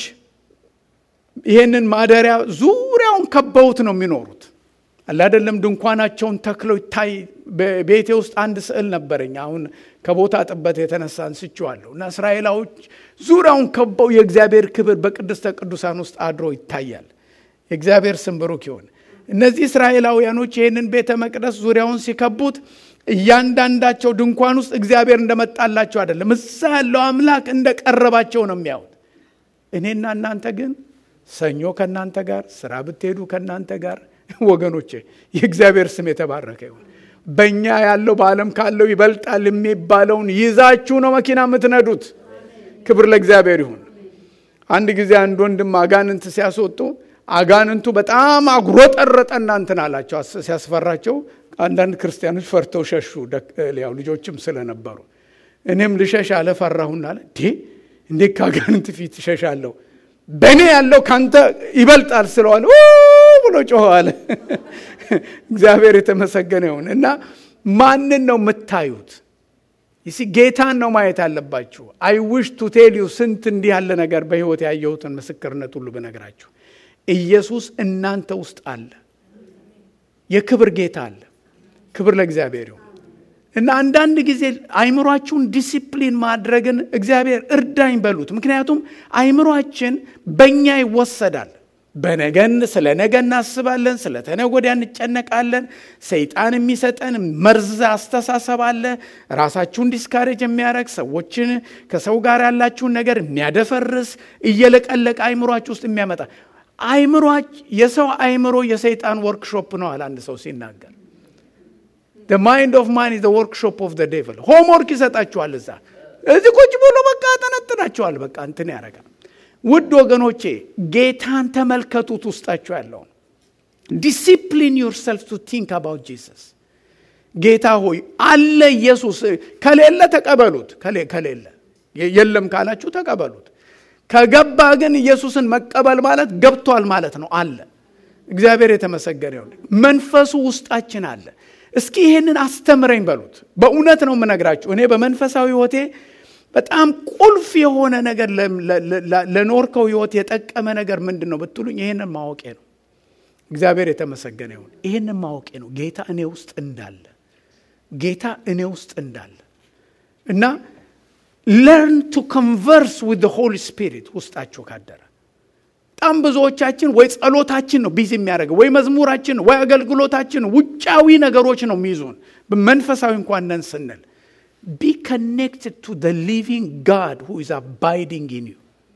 ይህንን ማደሪያ ዙሪያውን ከበውት ነው የሚኖሩት አላደለም። ድንኳናቸውን ተክለው ይታይ። ቤቴ ውስጥ አንድ ስዕል ነበረኝ። አሁን ከቦታ ጥበት የተነሳ አንስቼዋለሁ እና እስራኤላዎች ዙሪያውን ከበው የእግዚአብሔር ክብር በቅድስተ ቅዱሳን ውስጥ አድሮ ይታያል። የእግዚአብሔር ስም ብሩክ ይሁን። እነዚህ እስራኤላውያኖች ይህንን ቤተ መቅደስ ዙሪያውን ሲከቡት እያንዳንዳቸው ድንኳን ውስጥ እግዚአብሔር እንደመጣላቸው አይደለም፣ እዛ ያለው አምላክ እንደቀረባቸው ነው የሚያዩት። እኔና እናንተ ግን ሰኞ ከእናንተ ጋር ስራ ብትሄዱ ከእናንተ ጋር ወገኖቼ የእግዚአብሔር ስም የተባረከ ይሁን። በእኛ ያለው በዓለም ካለው ይበልጣል የሚባለውን ይዛችሁ ነው መኪና የምትነዱት። ክብር ለእግዚአብሔር ይሁን። አንድ ጊዜ አንድ ወንድም አጋንንት ሲያስወጡ አጋንንቱ በጣም አጉሮጠረጠ እናንትን አላቸው ሲያስፈራቸው፣ አንዳንድ ክርስቲያኖች ፈርተው ሸሹ። ያው ልጆችም ስለነበሩ እኔም ልሸሽ አለ ፈራሁና አለ እንዴት ከአጋንንት ፊት እሸሻለሁ? በእኔ ያለው ካንተ ይበልጣል ስለዋለ ብሎ ጮኸ አለ። እግዚአብሔር የተመሰገነ ይሁን። እና ማንን ነው የምታዩት? ይሲ ጌታን ነው ማየት አለባችሁ። አይ ዊሽ ቱ ቴል ዩ ስንት እንዲህ ያለ ነገር በሕይወት ያየሁትን ምስክርነት ሁሉ ብነግራችሁ፣ ኢየሱስ እናንተ ውስጥ አለ። የክብር ጌታ አለ። ክብር ለእግዚአብሔር ይሁን። እና አንዳንድ ጊዜ አይምሯችሁን ዲሲፕሊን ማድረግን እግዚአብሔር እርዳኝ በሉት። ምክንያቱም አይምሯችን በእኛ ይወሰዳል። በነገን ስለ ነገ እናስባለን፣ ስለ ተነገ ወዲያ እንጨነቃለን። ሰይጣን የሚሰጠን መርዝ አስተሳሰብ አለ፣ ራሳችሁን ዲስካሬጅ የሚያደርግ ሰዎችን ከሰው ጋር ያላችሁን ነገር የሚያደፈርስ እየለቀለቀ አይምሯችሁ ውስጥ የሚያመጣ አይምሯ የሰው አይምሮ የሰይጣን ወርክሾፕ ነው አለ አንድ ሰው ሲናገር the mind of man is the workshop of the devil ሆምወርክ ይሰጣችኋል እዛ እዚህ ቁጭ ብሎ በቃ ያጠነጥናችኋል በቃ እንትን ያደርጋል ውድ ወገኖቼ ጌታን ተመልከቱት ውስጣችሁ ያለውን ዲሲፕሊን ዩርሰልፍ ቱ ቲንክ አባውት ጂሰስ ጌታ ሆይ አለ ኢየሱስ ከሌለ ተቀበሉት ከሌለ የለም ካላችሁ ተቀበሉት ከገባ ግን ኢየሱስን መቀበል ማለት ገብቷል ማለት ነው አለ እግዚአብሔር የተመሰገነ ይሁን መንፈሱ ውስጣችን አለ እስኪ ይህንን አስተምረኝ በሉት በእውነት ነው የምነግራችሁ እኔ በመንፈሳዊ ህይወቴ በጣም ቁልፍ የሆነ ነገር ለኖርከው ህይወት የጠቀመ ነገር ምንድን ነው ብትሉኝ ይህንን ማወቄ ነው እግዚአብሔር የተመሰገነ ይሁን ይህንን ማወቄ ነው ጌታ እኔ ውስጥ እንዳለ ጌታ እኔ ውስጥ እንዳለ እና ለርን ቱ ኮንቨርስ ዊዝ ሆሊ ስፒሪት ውስጣችሁ ካደረ በጣም ብዙዎቻችን ወይ ጸሎታችን ነው ቢዚ የሚያደርገው ወይ መዝሙራችን ወይ አገልግሎታችን ውጫዊ ነገሮች ነው የሚይዙን መንፈሳዊ እንኳን ነን ስንል ቢ ከኔክትድ ቱ ደ ሊቪንግ ጋድ ሁ ኢዝ አባይዲንግ ኢን ዩ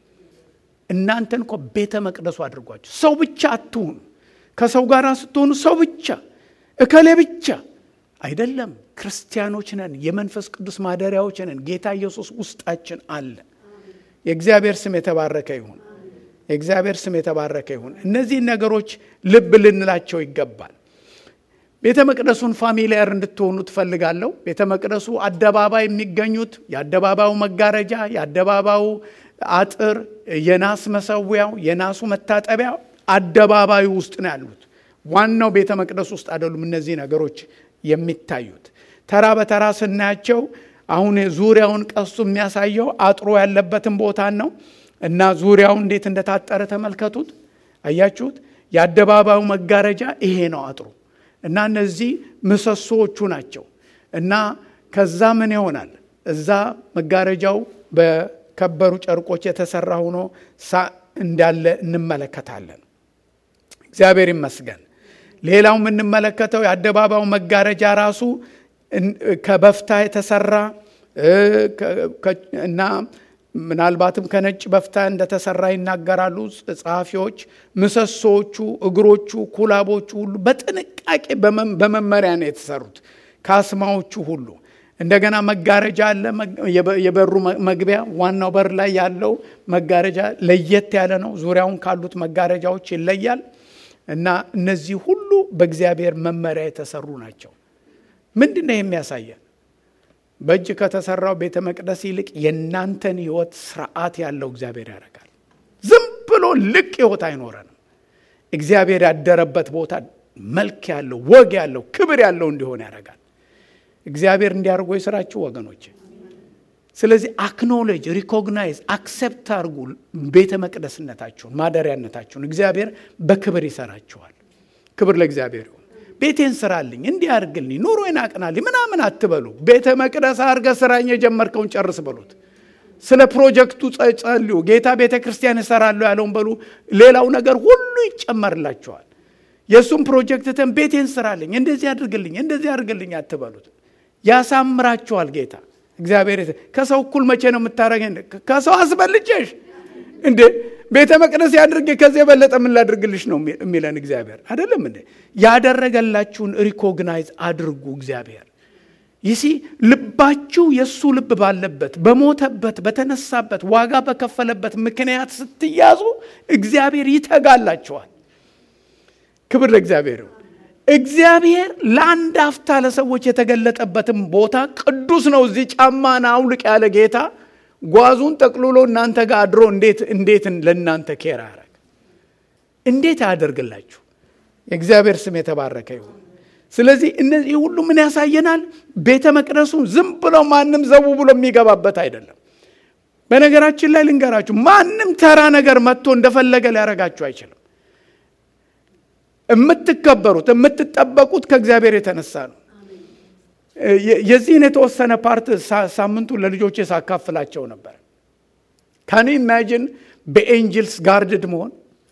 እናንተን እኮ ቤተ መቅደሱ አድርጓቸው ሰው ብቻ አትሁኑ ከሰው ጋር ስትሆኑ ሰው ብቻ እከሌ ብቻ አይደለም ክርስቲያኖች ነን የመንፈስ ቅዱስ ማደሪያዎች ነን ጌታ ኢየሱስ ውስጣችን አለ የእግዚአብሔር ስም የተባረከ ይሁን የእግዚአብሔር ስም የተባረከ ይሁን እነዚህን ነገሮች ልብ ልንላቸው ይገባል ቤተ መቅደሱን ፋሚሊየር እንድትሆኑ ትፈልጋለሁ። ቤተ መቅደሱ አደባባይ የሚገኙት የአደባባዩ መጋረጃ፣ የአደባባዩ አጥር፣ የናስ መሰዊያው፣ የናሱ መታጠቢያ አደባባዩ ውስጥ ነው ያሉት። ዋናው ቤተ መቅደስ ውስጥ አይደሉም እነዚህ ነገሮች የሚታዩት። ተራ በተራ ስናያቸው አሁን ዙሪያውን ቀሱ የሚያሳየው አጥሮ ያለበትን ቦታን ነው እና ዙሪያው እንዴት እንደታጠረ ተመልከቱት። አያችሁት? የአደባባዩ መጋረጃ ይሄ ነው አጥሩ እና እነዚህ ምሰሶዎቹ ናቸው እና ከዛ ምን ይሆናል? እዛ መጋረጃው በከበሩ ጨርቆች የተሰራ ሆኖ እንዳለ እንመለከታለን። እግዚአብሔር ይመስገን። ሌላው የምንመለከተው የአደባባዩ መጋረጃ ራሱ ከበፍታ የተሰራ እና ምናልባትም ከነጭ በፍታ እንደተሰራ ይናገራሉ ጸሐፊዎች። ምሰሶዎቹ፣ እግሮቹ፣ ኩላቦቹ ሁሉ በጥንቃቄ በመመሪያ ነው የተሰሩት። ካስማዎቹ ሁሉ እንደገና መጋረጃ አለ። የበሩ መግቢያ ዋናው በር ላይ ያለው መጋረጃ ለየት ያለ ነው። ዙሪያውን ካሉት መጋረጃዎች ይለያል እና እነዚህ ሁሉ በእግዚአብሔር መመሪያ የተሰሩ ናቸው። ምንድን ነው የሚያሳየን? በእጅ ከተሰራው ቤተ መቅደስ ይልቅ የእናንተን ሕይወት ስርዓት ያለው እግዚአብሔር ያደርጋል። ዝም ብሎ ልቅ ሕይወት አይኖረንም። እግዚአብሔር ያደረበት ቦታ መልክ ያለው ወግ ያለው ክብር ያለው እንዲሆን ያደርጋል። እግዚአብሔር እንዲያደርጎ የስራችሁ ወገኖች። ስለዚህ አክኖሌጅ፣ ሪኮግናይዝ፣ አክሴፕት አድርጉ ቤተ መቅደስነታችሁን፣ ማደሪያነታችሁን። እግዚአብሔር በክብር ይሰራችኋል። ክብር ለእግዚአብሔር ይሁን። ቤቴን ስራልኝ፣ እንዲህ አድርግልኝ፣ ኑሮዬን አቅናልኝ ምናምን አትበሉ። ቤተ መቅደስ አድርገ ስራኝ፣ የጀመርከውን ጨርስ በሉት። ስለ ፕሮጀክቱ ጸልዩ። ጌታ ቤተ ክርስቲያን እሰራለሁ ያለውን በሉ። ሌላው ነገር ሁሉ ይጨመርላችኋል። የእሱም ፕሮጀክት ተን ቤቴን ስራልኝ፣ እንደዚህ አድርግልኝ፣ እንደዚህ አድርግልኝ አትበሉት። ያሳምራችኋል ጌታ እግዚአብሔር። ከሰው እኩል መቼ ነው የምታደርገኝ? ከሰው አስበልጬሽ እንዴ ቤተ መቅደስ ያድርግ ከዚህ የበለጠ ምን ላድርግልሽ ነው የሚለን እግዚአብሔር አይደለም እንዴ? ያደረገላችሁን ሪኮግናይዝ አድርጉ። እግዚአብሔር ይሲ ልባችሁ የእሱ ልብ ባለበት በሞተበት በተነሳበት ዋጋ በከፈለበት ምክንያት ስትያዙ እግዚአብሔር ይተጋላችኋል። ክብር ለእግዚአብሔር ይሁን። እግዚአብሔር ለአንድ አፍታ ለሰዎች የተገለጠበትም ቦታ ቅዱስ ነው። እዚህ ጫማን አውልቅ ያለ ጌታ ጓዙን ጠቅልሎ እናንተ ጋር አድሮ እንዴት እንዴት ለእናንተ ኬር ያደረግ እንዴት ያደርግላችሁ። የእግዚአብሔር ስም የተባረከ ይሁን። ስለዚህ እነዚህ ሁሉ ምን ያሳየናል? ቤተ መቅደሱን ዝም ብሎ ማንም ዘው ብሎ የሚገባበት አይደለም። በነገራችን ላይ ልንገራችሁ፣ ማንም ተራ ነገር መጥቶ እንደፈለገ ሊያረጋችሁ አይችልም። የምትከበሩት የምትጠበቁት ከእግዚአብሔር የተነሳ ነው። የዚህን የተወሰነ ፓርት ሳምንቱ ለልጆቼ ሳካፍላቸው ነበር። ካን ኢማጂን በኤንጅልስ ጋርድድ መሆን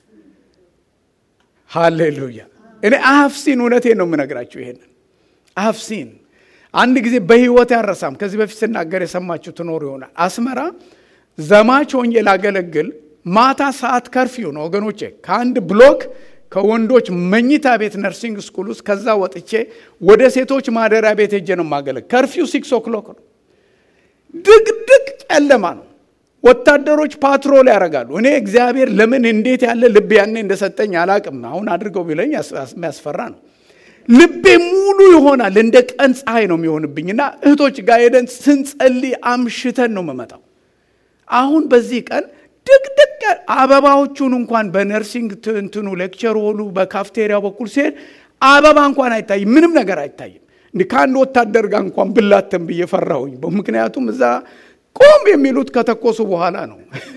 ሃሌሉያ። እኔ አሀፍሲን እውነቴን ነው የምነግራችሁ። ይሄንን አሀፍሲን አንድ ጊዜ በህይወት ያረሳም ከዚህ በፊት ስናገር የሰማችሁ ትኖሩ ይሆናል። አስመራ ዘማች ሆኜ ላገለግል ማታ ሰዓት ከርፊው ነው ወገኖቼ ከአንድ ብሎክ ከወንዶች መኝታ ቤት ነርሲንግ ስኩል ውስጥ ከዛ ወጥቼ ወደ ሴቶች ማደሪያ ቤት ሄጄ ነው የማገለግ። ከርፊው ሲክስ ኦክሎክ ነው። ድቅድቅ ጨለማ ነው። ወታደሮች ፓትሮል ያደርጋሉ። እኔ እግዚአብሔር ለምን እንዴት ያለ ልብ ያኔ እንደሰጠኝ አላቅም። አሁን አድርገው ቢለኝ የሚያስፈራ ነው። ልቤ ሙሉ ይሆናል። እንደ ቀን ፀሐይ ነው የሚሆንብኝ እና እህቶች ጋር ሄደን ስንጸልይ አምሽተን ነው የምመጣው። አሁን በዚህ ቀን ድቅድቅ አበባዎቹን እንኳን በነርሲንግ እንትኑ ሌክቸር ሆኑ በካፍቴሪያው በኩል ሲሄድ አበባ እንኳን አይታይም፣ ምንም ነገር አይታይም። እንዲህ ከአንድ ወታደር ጋር እንኳን ብላተን ብዬ ፈራሁኝ። ምክንያቱም እዛ ቆም የሚሉት ከተኮሱ በኋላ ነው።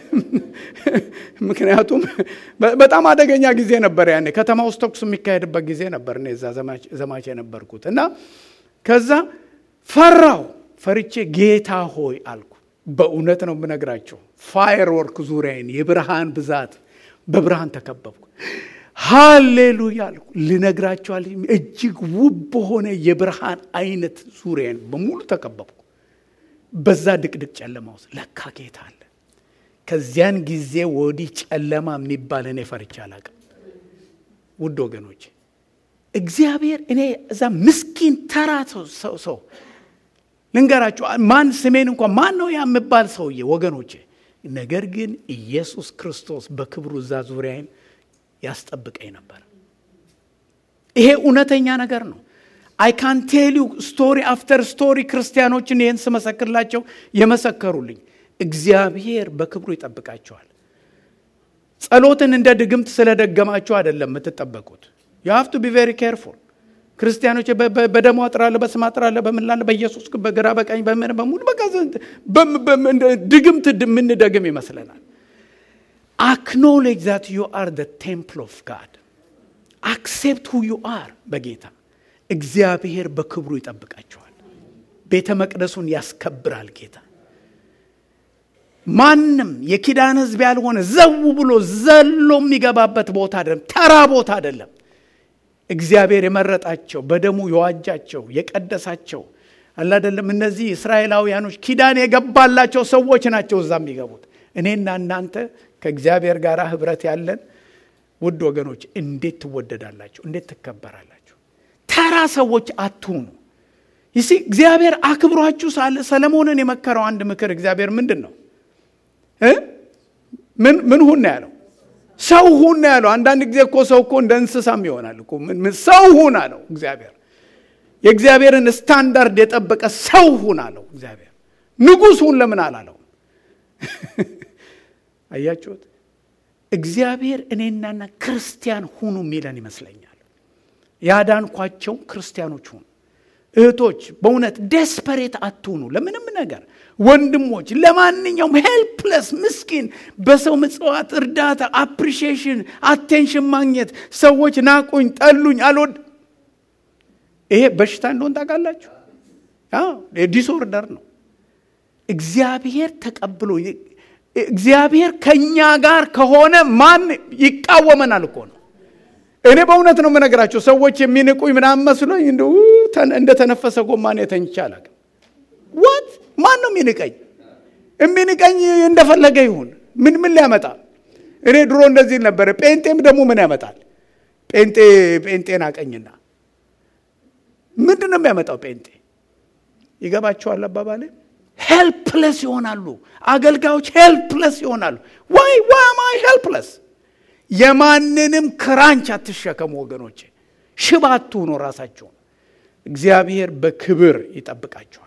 ምክንያቱም በጣም አደገኛ ጊዜ ነበር ያኔ ከተማ ውስጥ ተኩስ የሚካሄድበት ጊዜ ነበር። እኔ እዛ ዘማች የነበርኩት እና ከዛ ፈራው። ፈርቼ ጌታ ሆይ አልኩ። በእውነት ነው የምነግራቸው። ፋየር ወርክ ዙሪያዬን የብርሃን ብዛት በብርሃን ተከበብኩ። ሃሌሉያ አልኩ። ልነግራቸዋል። እጅግ ውብ በሆነ የብርሃን አይነት ዙሪያዬን በሙሉ ተከበብኩ። በዛ ድቅድቅ ጨለማ ውስጥ ለካ ጌታ አለ። ከዚያን ጊዜ ወዲህ ጨለማ የሚባል እኔ ፈርቼ አላቅም። ውድ ወገኖች እግዚአብሔር እኔ እዛ ምስኪን ተራ ሰው ሰው ልንገራችሁ ማን ስሜን እንኳን ማን ነው ያ የምባል ሰውዬ ወገኖቼ። ነገር ግን ኢየሱስ ክርስቶስ በክብሩ እዛ ዙሪያዬን ያስጠብቀኝ ነበር። ይሄ እውነተኛ ነገር ነው። አይ ካን ቴል ዩ ስቶሪ አፍተር ስቶሪ ክርስቲያኖችን ይህን ስመሰክርላቸው የመሰከሩልኝ እግዚአብሔር በክብሩ ይጠብቃቸዋል። ጸሎትን እንደ ድግምት ስለደገማችሁ አይደለም የምትጠበቁት። ዩ ሃቭ ቱ ቢ ቬሪ ኬርፉል። ክርስቲያኖች በደሞ አጥራለሁ፣ በስም አጥራለሁ፣ በምንላለ በኢየሱስ በግራ በቀኝ በምን በሙሉ በቃ ድግምት የምንደግም ይመስለናል። አክኖሌጅ ዛት ዩ አር ደ ቴምፕል ኦፍ ጋድ አክሴፕት ሁ ዩ አር በጌታ እግዚአብሔር በክብሩ ይጠብቃቸዋል። ቤተ መቅደሱን ያስከብራል ጌታ። ማንም የኪዳን ሕዝብ ያልሆነ ዘው ብሎ ዘሎ የሚገባበት ቦታ አይደለም፣ ተራ ቦታ አይደለም። እግዚአብሔር የመረጣቸው በደሙ የዋጃቸው የቀደሳቸው አለ አይደለም። እነዚህ እስራኤላውያኖች ኪዳን የገባላቸው ሰዎች ናቸው እዛ የሚገቡት። እኔና እናንተ ከእግዚአብሔር ጋር ህብረት ያለን ውድ ወገኖች እንዴት ትወደዳላችሁ? እንዴት ትከበራላችሁ? ተራ ሰዎች አትሁኑ። ይሲ እግዚአብሔር አክብሯችሁ ሳለ ሰለሞንን የመከረው አንድ ምክር እግዚአብሔር ምንድን ነው? ምን ምን ሁን ነው ያለው? ሰው ሁን ነው ያለው። አንዳንድ ጊዜ እኮ ሰው እኮ እንደ እንስሳም ይሆናል እኮ። ሰው ሁን አለው እግዚአብሔር። የእግዚአብሔርን ስታንዳርድ የጠበቀ ሰው ሁን አለው እግዚአብሔር። ንጉሥ ሁን ለምን አላለው? አያችሁት? እግዚአብሔር እኔናና ክርስቲያን ሁኑ የሚለን ይመስለኛል። ያዳንኳቸው ክርስቲያኖች ሁኑ። እህቶች በእውነት ዴስፐሬት አትሁኑ ለምንም ነገር። ወንድሞች ለማንኛውም ሄልፕለስ ምስኪን፣ በሰው ምጽዋት፣ እርዳታ፣ አፕሪሺዬሽን፣ አቴንሽን ማግኘት ሰዎች ናቁኝ፣ ጠሉኝ፣ አልወድ ይሄ በሽታ እንደሆን ታውቃላችሁ። ዲስኦርደር ነው። እግዚአብሔር ተቀብሎ እግዚአብሔር ከእኛ ጋር ከሆነ ማን ይቃወመናል እኮ ነው። እኔ በእውነት ነው የምነግራቸው። ሰዎች የሚንቁኝ ምናምን መስሎኝ እንደተነፈሰ ጎማን የተኝቼ አላውቅም። ዋት ማን ነው የሚንቀኝ? የሚንቀኝ እንደፈለገ ይሁን። ምን ምን ሊያመጣ? እኔ ድሮ እንደዚህ ነበረ። ጴንጤም ደግሞ ምን ያመጣል? ጴንጤ ጴንጤን አቀኝና ምንድን ነው የሚያመጣው? ጴንጤ ይገባቸዋል አባባሌ ሄልፕለስ ይሆናሉ። አገልጋዮች ሄልፕለስ ይሆናሉ። ዋይ ዋማይ ሄልፕለስ የማንንም ክራንች አትሸከሙ ወገኖቼ። ሽባ አትሁኑ ራሳቸውን። እግዚአብሔር በክብር ይጠብቃቸዋል።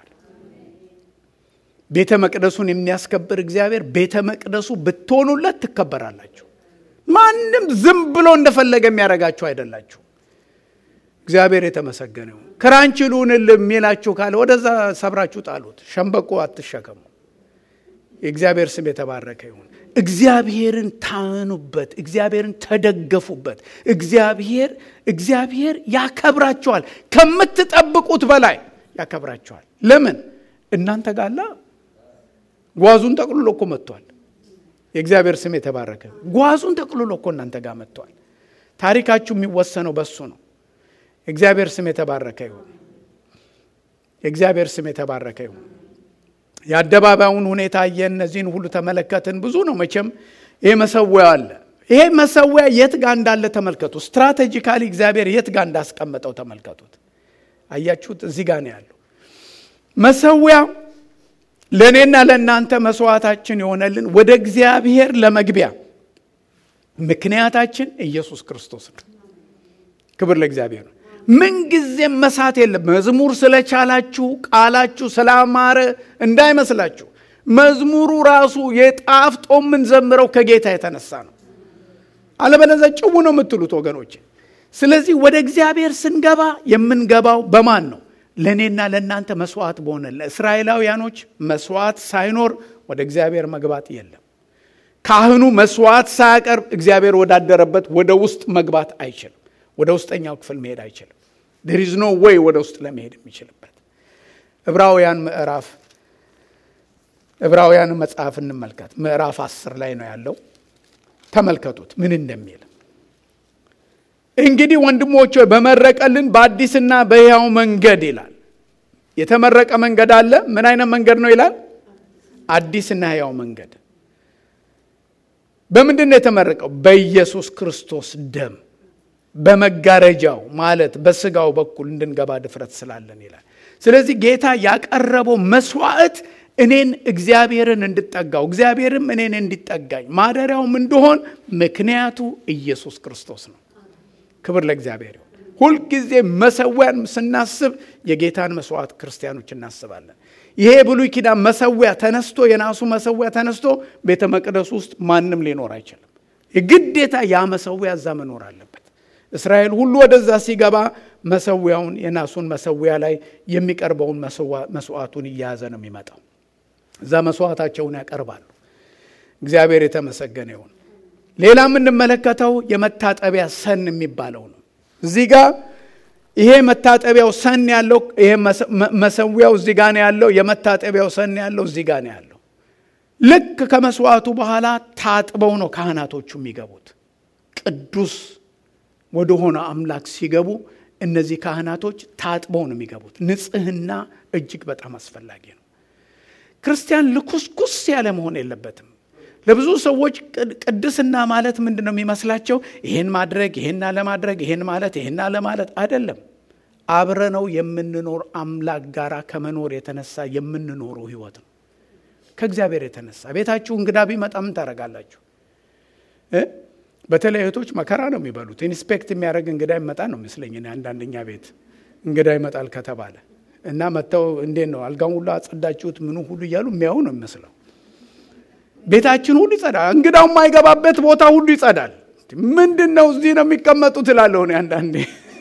ቤተ መቅደሱን የሚያስከብር እግዚአብሔር ቤተ መቅደሱ ብትሆኑለት ትከበራላችሁ። ማንም ዝም ብሎ እንደፈለገ የሚያደርጋችሁ አይደላችሁ። እግዚአብሔር የተመሰገነ ይሁን። ክራንች ልሁንል የሚላችሁ ካለ ወደዛ ሰብራችሁ ጣሉት። ሸምበቆ አትሸከሙ። የእግዚአብሔር ስም የተባረከ ይሁን። እግዚአብሔርን ታመኑበት። እግዚአብሔርን ተደገፉበት። እግዚአብሔር እግዚአብሔር ያከብራቸዋል። ከምትጠብቁት በላይ ያከብራቸዋል። ለምን እናንተ ጋላ ጓዙን ጠቅልሎ እኮ መጥቷል። የእግዚአብሔር ስም የተባረከ ጓዙን ጠቅልሎ እኮ እናንተ ጋር መጥቷል። ታሪካችሁ የሚወሰነው በሱ ነው። የእግዚአብሔር ስም የተባረከ ይሁን። የእግዚአብሔር ስም የተባረከ ይሁን። የአደባባዩን ሁኔታ አየን። እነዚህን ሁሉ ተመለከትን። ብዙ ነው መቼም። ይሄ መሰዊያ አለ። ይሄ መሰዊያ የት ጋር እንዳለ ተመልከቱ። ስትራቴጂካሊ እግዚአብሔር የት ጋር እንዳስቀመጠው ተመልከቱት። አያችሁት? እዚህ ጋር ነው ያለው መሰዊያ ለእኔና ለእናንተ መስዋዕታችን የሆነልን ወደ እግዚአብሔር ለመግቢያ ምክንያታችን ኢየሱስ ክርስቶስ ነው። ክብር ለእግዚአብሔር ነው። ምንጊዜም መሳት የለም። መዝሙር ስለቻላችሁ ቃላችሁ ስላማረ እንዳይመስላችሁ። መዝሙሩ ራሱ የጣፍጦ የምንዘምረው ከጌታ የተነሳ ነው። አለበለዚያ ጭው ነው የምትሉት ወገኖች። ስለዚህ ወደ እግዚአብሔር ስንገባ የምንገባው በማን ነው? ለእኔና ለእናንተ መስዋዕት በሆነ ለእስራኤላውያኖች መስዋዕት ሳይኖር ወደ እግዚአብሔር መግባት የለም። ካህኑ መስዋዕት ሳያቀርብ እግዚአብሔር ወዳደረበት ወደ ውስጥ መግባት አይችልም። ወደ ውስጠኛው ክፍል መሄድ አይችልም። ዴር ኢዝ ኖ ዌይ ወደ ውስጥ ለመሄድ የሚችልበት። ዕብራውያን ምዕራፍ ዕብራውያን መጽሐፍ እንመልከት። ምዕራፍ አስር ላይ ነው ያለው። ተመልከቱት ምን እንደሚል እንግዲህ ወንድሞች ሆይ በመረቀልን በአዲስና በሕያው መንገድ ይላል። የተመረቀ መንገድ አለ። ምን አይነት መንገድ ነው ይላል? አዲስና ሕያው መንገድ። በምንድን ነው የተመረቀው? በኢየሱስ ክርስቶስ ደም በመጋረጃው ማለት በስጋው በኩል እንድንገባ ድፍረት ስላለን ይላል። ስለዚህ ጌታ ያቀረበው መስዋዕት እኔን እግዚአብሔርን እንድጠጋው እግዚአብሔርም እኔን እንዲጠጋኝ ማደሪያውም እንደሆን ምክንያቱ ኢየሱስ ክርስቶስ ነው። ክብር ለእግዚአብሔር ይሁን። ሁልጊዜ መሰዊያን ስናስብ የጌታን መስዋዕት ክርስቲያኖች እናስባለን። ይሄ ብሉይ ኪዳን መሰዊያ ተነስቶ የናሱ መሰዊያ ተነስቶ ቤተ መቅደስ ውስጥ ማንም ሊኖር አይችልም። የግዴታ ያ መሰዊያ እዛ መኖር አለበት። እስራኤል ሁሉ ወደዛ ሲገባ መሰዊያውን የናሱን መሰዊያ ላይ የሚቀርበውን መስዋዕቱን እየያዘ ነው የሚመጣው። እዛ መስዋዕታቸውን ያቀርባሉ። እግዚአብሔር የተመሰገነ ይሁን። ሌላ የምንመለከተው የመታጠቢያ ሰን የሚባለው ነው። እዚህ ጋር ይሄ መታጠቢያው ሰን ያለው ይሄ መሰዊያው እዚህ ጋር ነው ያለው። የመታጠቢያው ሰን ያለው እዚህ ጋር ነው ያለው። ልክ ከመስዋዕቱ በኋላ ታጥበው ነው ካህናቶቹ የሚገቡት። ቅዱስ ወደሆነ አምላክ ሲገቡ እነዚህ ካህናቶች ታጥበው ነው የሚገቡት። ንጽህና እጅግ በጣም አስፈላጊ ነው። ክርስቲያን ልኩስኩስ ያለ መሆን የለበትም። ለብዙ ሰዎች ቅድስና ማለት ምንድን ነው የሚመስላቸው? ይህን ማድረግ ይህን አለማድረግ ይህን ማለት ይህን አለማለት አይደለም። አብረነው የምንኖር አምላክ ጋር ከመኖር የተነሳ የምንኖረው ህይወት ነው። ከእግዚአብሔር የተነሳ ቤታችሁ እንግዳ ቢመጣ ምን ታደርጋላችሁ? በተለይ እህቶች መከራ ነው የሚበሉት። ኢንስፔክት የሚያደርግ እንግዳ ይመጣ ነው ይመስለኝ። አንዳንደኛ ቤት እንግዳ ይመጣል ከተባለ እና መጥተው እንዴት ነው አልጋውን ሁሉ አጸዳችሁት ምኑ ሁሉ እያሉ የሚያዩ ነው የሚመስለው። ቤታችን ሁሉ ይጸዳል። እንግዳው የማይገባበት ቦታ ሁሉ ይጸዳል። ምንድን ነው እዚህ ነው የሚቀመጡት እላለሁ እኔ አንዳንዴ።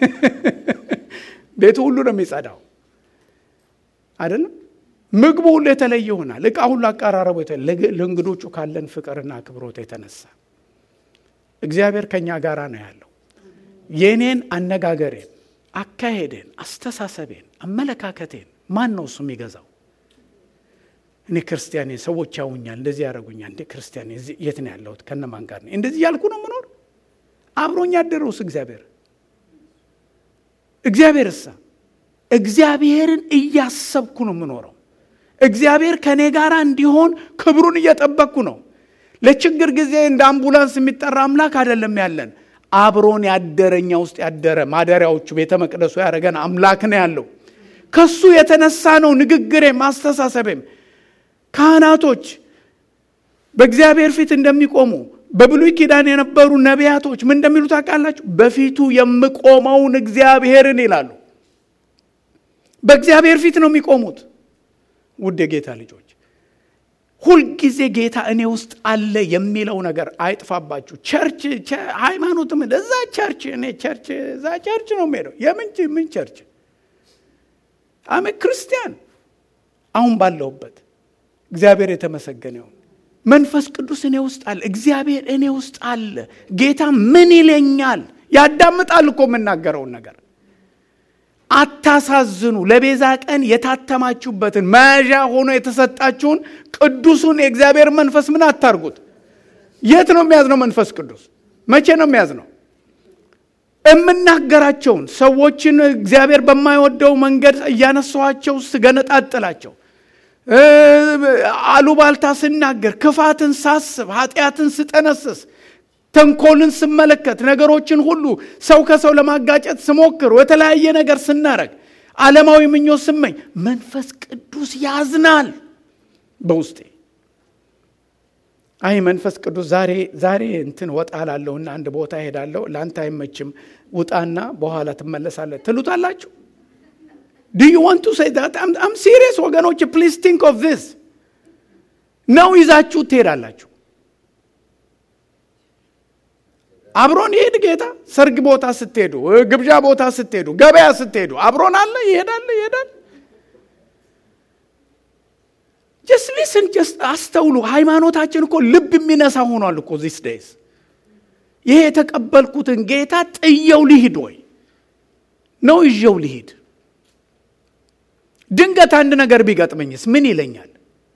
ቤቱ ሁሉ ነው የሚጸዳው አይደለም። ምግቡ ሁሉ የተለየ ይሆናል። እቃ ሁሉ አቀራረቡ ለእንግዶቹ ካለን ፍቅርና አክብሮት የተነሳ እግዚአብሔር ከእኛ ጋር ነው ያለው። የእኔን አነጋገሬን፣ አካሄዴን፣ አስተሳሰቤን፣ አመለካከቴን ማን ነው እሱ የሚገዛው? እኔ ክርስቲያኔ ሰዎች ያውኛል፣ እንደዚህ ያደረጉኛል። እንደ ክርስቲያኔ የት ነው ያለሁት? ከነማን ጋር ነው እንደዚህ ያልኩ ነው ምኖር? አብሮኝ ያደረውስ እግዚአብሔር እግዚአብሔር እሳ እግዚአብሔርን እያሰብኩ ነው የምኖረው። እግዚአብሔር ከእኔ ጋር እንዲሆን ክብሩን እየጠበቅኩ ነው። ለችግር ጊዜ እንደ አምቡላንስ የሚጠራ አምላክ አይደለም ያለን። አብሮን ያደረኛ ውስጥ ያደረ ማደሪያዎቹ ቤተ መቅደሱ ያደረገን አምላክ ነው ያለው። ከሱ የተነሳ ነው ንግግሬም አስተሳሰቤም። ካህናቶች በእግዚአብሔር ፊት እንደሚቆሙ በብሉይ ኪዳን የነበሩ ነቢያቶች ምን እንደሚሉ ታውቃላችሁ? በፊቱ የምቆመውን እግዚአብሔርን ይላሉ። በእግዚአብሔር ፊት ነው የሚቆሙት። ውድ የጌታ ልጆች ሁልጊዜ ጌታ እኔ ውስጥ አለ የሚለው ነገር አይጥፋባችሁ። ቸርች ሃይማኖትም እዛ ቸርች እኔ ቸርች እዛ ቸርች ነው የምሄደው። የምን ምን ቸርች አሜ ክርስቲያን አሁን ባለሁበት እግዚአብሔር የተመሰገነ ይሁን። መንፈስ ቅዱስ እኔ ውስጥ አለ። እግዚአብሔር እኔ ውስጥ አለ። ጌታ ምን ይለኛል? ያዳምጣል እኮ የምናገረውን ነገር አታሳዝኑ። ለቤዛ ቀን የታተማችሁበትን መያዣ ሆኖ የተሰጣችሁን ቅዱሱን የእግዚአብሔር መንፈስ ምን አታርጉት። የት ነው የሚያዝነው መንፈስ ቅዱስ? መቼ ነው የሚያዝነው? የምናገራቸውን ሰዎችን እግዚአብሔር በማይወደው መንገድ እያነሳኋቸው ስገነጣጥላቸው፣ አሉባልታ ስናገር፣ ክፋትን ሳስብ፣ ኃጢአትን ስጠነስስ ተንኮልን ስመለከት ነገሮችን ሁሉ ሰው ከሰው ለማጋጨት ስሞክር የተለያየ ነገር ስናረግ ዓለማዊ ምኞት ስመኝ መንፈስ ቅዱስ ያዝናል በውስጤ። አይ መንፈስ ቅዱስ ዛሬ ዛሬ እንትን ወጣ ላለሁና አንድ ቦታ ሄዳለሁ፣ ለአንተ አይመችም፣ ውጣና በኋላ ትመለሳለህ ትሉታላችሁ። ዱ ዩ ዋንት ቱ ሴይ ዛት አም ሲሪየስ ወገኖች፣ ፕሊዝ ቲንክ ኦፍ ዚስ ነው ይዛችሁ ትሄዳላችሁ። አብሮን ይሄድ ጌታ። ሰርግ ቦታ ስትሄዱ፣ ግብዣ ቦታ ስትሄዱ፣ ገበያ ስትሄዱ አብሮን አለ። ይሄዳል ይሄዳል። ጀስት ሊስን ጀስት አስተውሉ። ሃይማኖታችን እኮ ልብ የሚነሳ ሆኗል እኮ ዚስ ዴይዝ። ይሄ የተቀበልኩትን ጌታ ጥየው ልሂድ ወይ ነው ይዤው ልሂድ? ድንገት አንድ ነገር ቢገጥመኝስ ምን ይለኛል?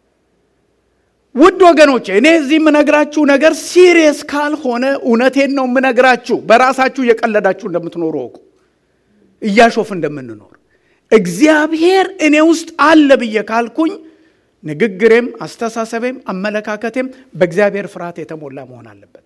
ውድ ወገኖቼ እኔ እዚህ የምነግራችሁ ነገር ሲሪየስ ካልሆነ እውነቴን ነው የምነግራችሁ። በራሳችሁ እየቀለዳችሁ እንደምትኖሩ ወቁ፣ እያሾፍ እንደምንኖር እግዚአብሔር እኔ ውስጥ አለ ብዬ ካልኩኝ ንግግሬም፣ አስተሳሰቤም፣ አመለካከቴም በእግዚአብሔር ፍርሃት የተሞላ መሆን አለበት።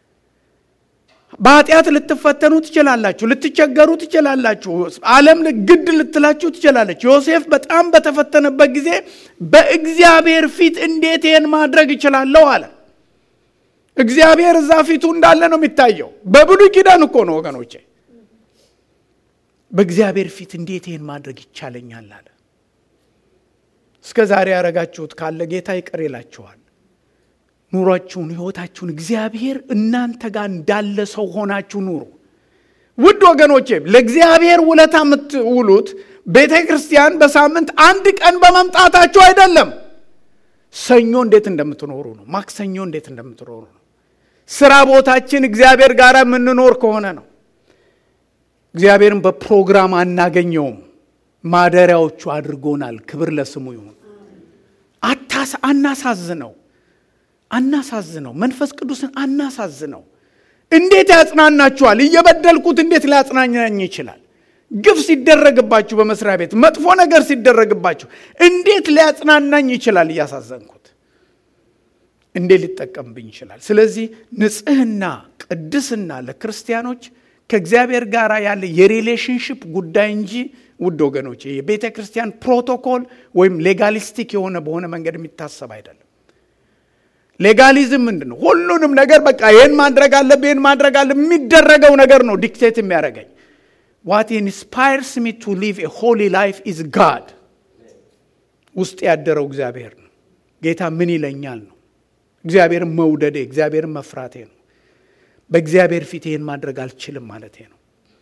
በኃጢአት ልትፈተኑ ትችላላችሁ፣ ልትቸገሩ ትችላላችሁ። ዓለም ግድ ልትላችሁ ትችላለች። ዮሴፍ በጣም በተፈተነበት ጊዜ በእግዚአብሔር ፊት እንዴት ይህን ማድረግ እችላለሁ አለ። እግዚአብሔር እዛ ፊቱ እንዳለ ነው የሚታየው። በብሉይ ኪዳን እኮ ነው ወገኖቼ። በእግዚአብሔር ፊት እንዴት ይህን ማድረግ ይቻለኛል አለ። እስከ ዛሬ ያደረጋችሁት ካለ ጌታ ይቅር ይላችኋል። ኑሯችሁን፣ ህይወታችሁን እግዚአብሔር እናንተ ጋር እንዳለ ሰው ሆናችሁ ኑሩ። ውድ ወገኖቼ ለእግዚአብሔር ውለታ የምትውሉት ቤተ ክርስቲያን በሳምንት አንድ ቀን በመምጣታችሁ አይደለም። ሰኞ እንዴት እንደምትኖሩ ነው። ማክሰኞ እንዴት እንደምትኖሩ ነው። ስራ ቦታችን እግዚአብሔር ጋር የምንኖር ከሆነ ነው። እግዚአብሔርን በፕሮግራም አናገኘውም። ማደሪያዎቹ አድርጎናል። ክብር ለስሙ ይሁን። አታስ አናሳዝነው አናሳዝነው። መንፈስ ቅዱስን አናሳዝነው። እንዴት ያጽናናችኋል? እየበደልኩት እንዴት ሊያጽናናኝ ይችላል? ግፍ ሲደረግባችሁ በመስሪያ ቤት መጥፎ ነገር ሲደረግባችሁ እንዴት ሊያጽናናኝ ይችላል? እያሳዘንኩት እንዴት ሊጠቀምብኝ ይችላል? ስለዚህ ንጽህና፣ ቅድስና ለክርስቲያኖች ከእግዚአብሔር ጋር ያለ የሪሌሽንሽፕ ጉዳይ እንጂ ውድ ወገኖች የቤተ ክርስቲያን ፕሮቶኮል ወይም ሌጋሊስቲክ የሆነ በሆነ መንገድ የሚታሰብ አይደለም። ሌጋሊዝም ምንድን ነው? ሁሉንም ነገር በቃ ይህን ማድረግ አለብህ ይህን ማድረግ አለ የሚደረገው ነገር ነው ዲክቴት የሚያደርገኝ ዋት ኢንስፓየርስ ሚ ቱ ሊቭ ኤ ሆሊ ላይፍ ኢዝ ጋድ ውስጥ ያደረው እግዚአብሔር ነው። ጌታ ምን ይለኛል ነው። እግዚአብሔርን መውደዴ እግዚአብሔርን መፍራቴ ነው። በእግዚአብሔር ፊት ይህን ማድረግ አልችልም ማለቴ ነው።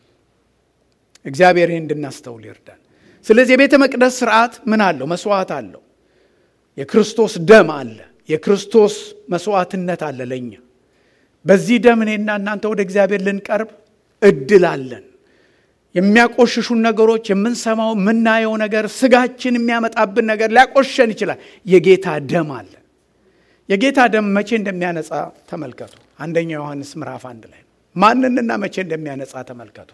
እግዚአብሔር ይህን እንድናስተውል ይርዳል። ስለዚህ የቤተ መቅደስ ስርዓት ምን አለው? መስዋዕት አለው። የክርስቶስ ደም አለ። የክርስቶስ መስዋዕትነት አለ ለእኛ። በዚህ ደም እኔና እናንተ ወደ እግዚአብሔር ልንቀርብ እድል አለን። የሚያቆሽሹን ነገሮች የምንሰማው የምናየው ነገር ስጋችን የሚያመጣብን ነገር ሊያቆሸን ይችላል። የጌታ ደም አለ። የጌታ ደም መቼ እንደሚያነጻ ተመልከቱ። አንደኛ ዮሐንስ ምዕራፍ አንድ ላይ ማንንና መቼ እንደሚያነጻ ተመልከቱ።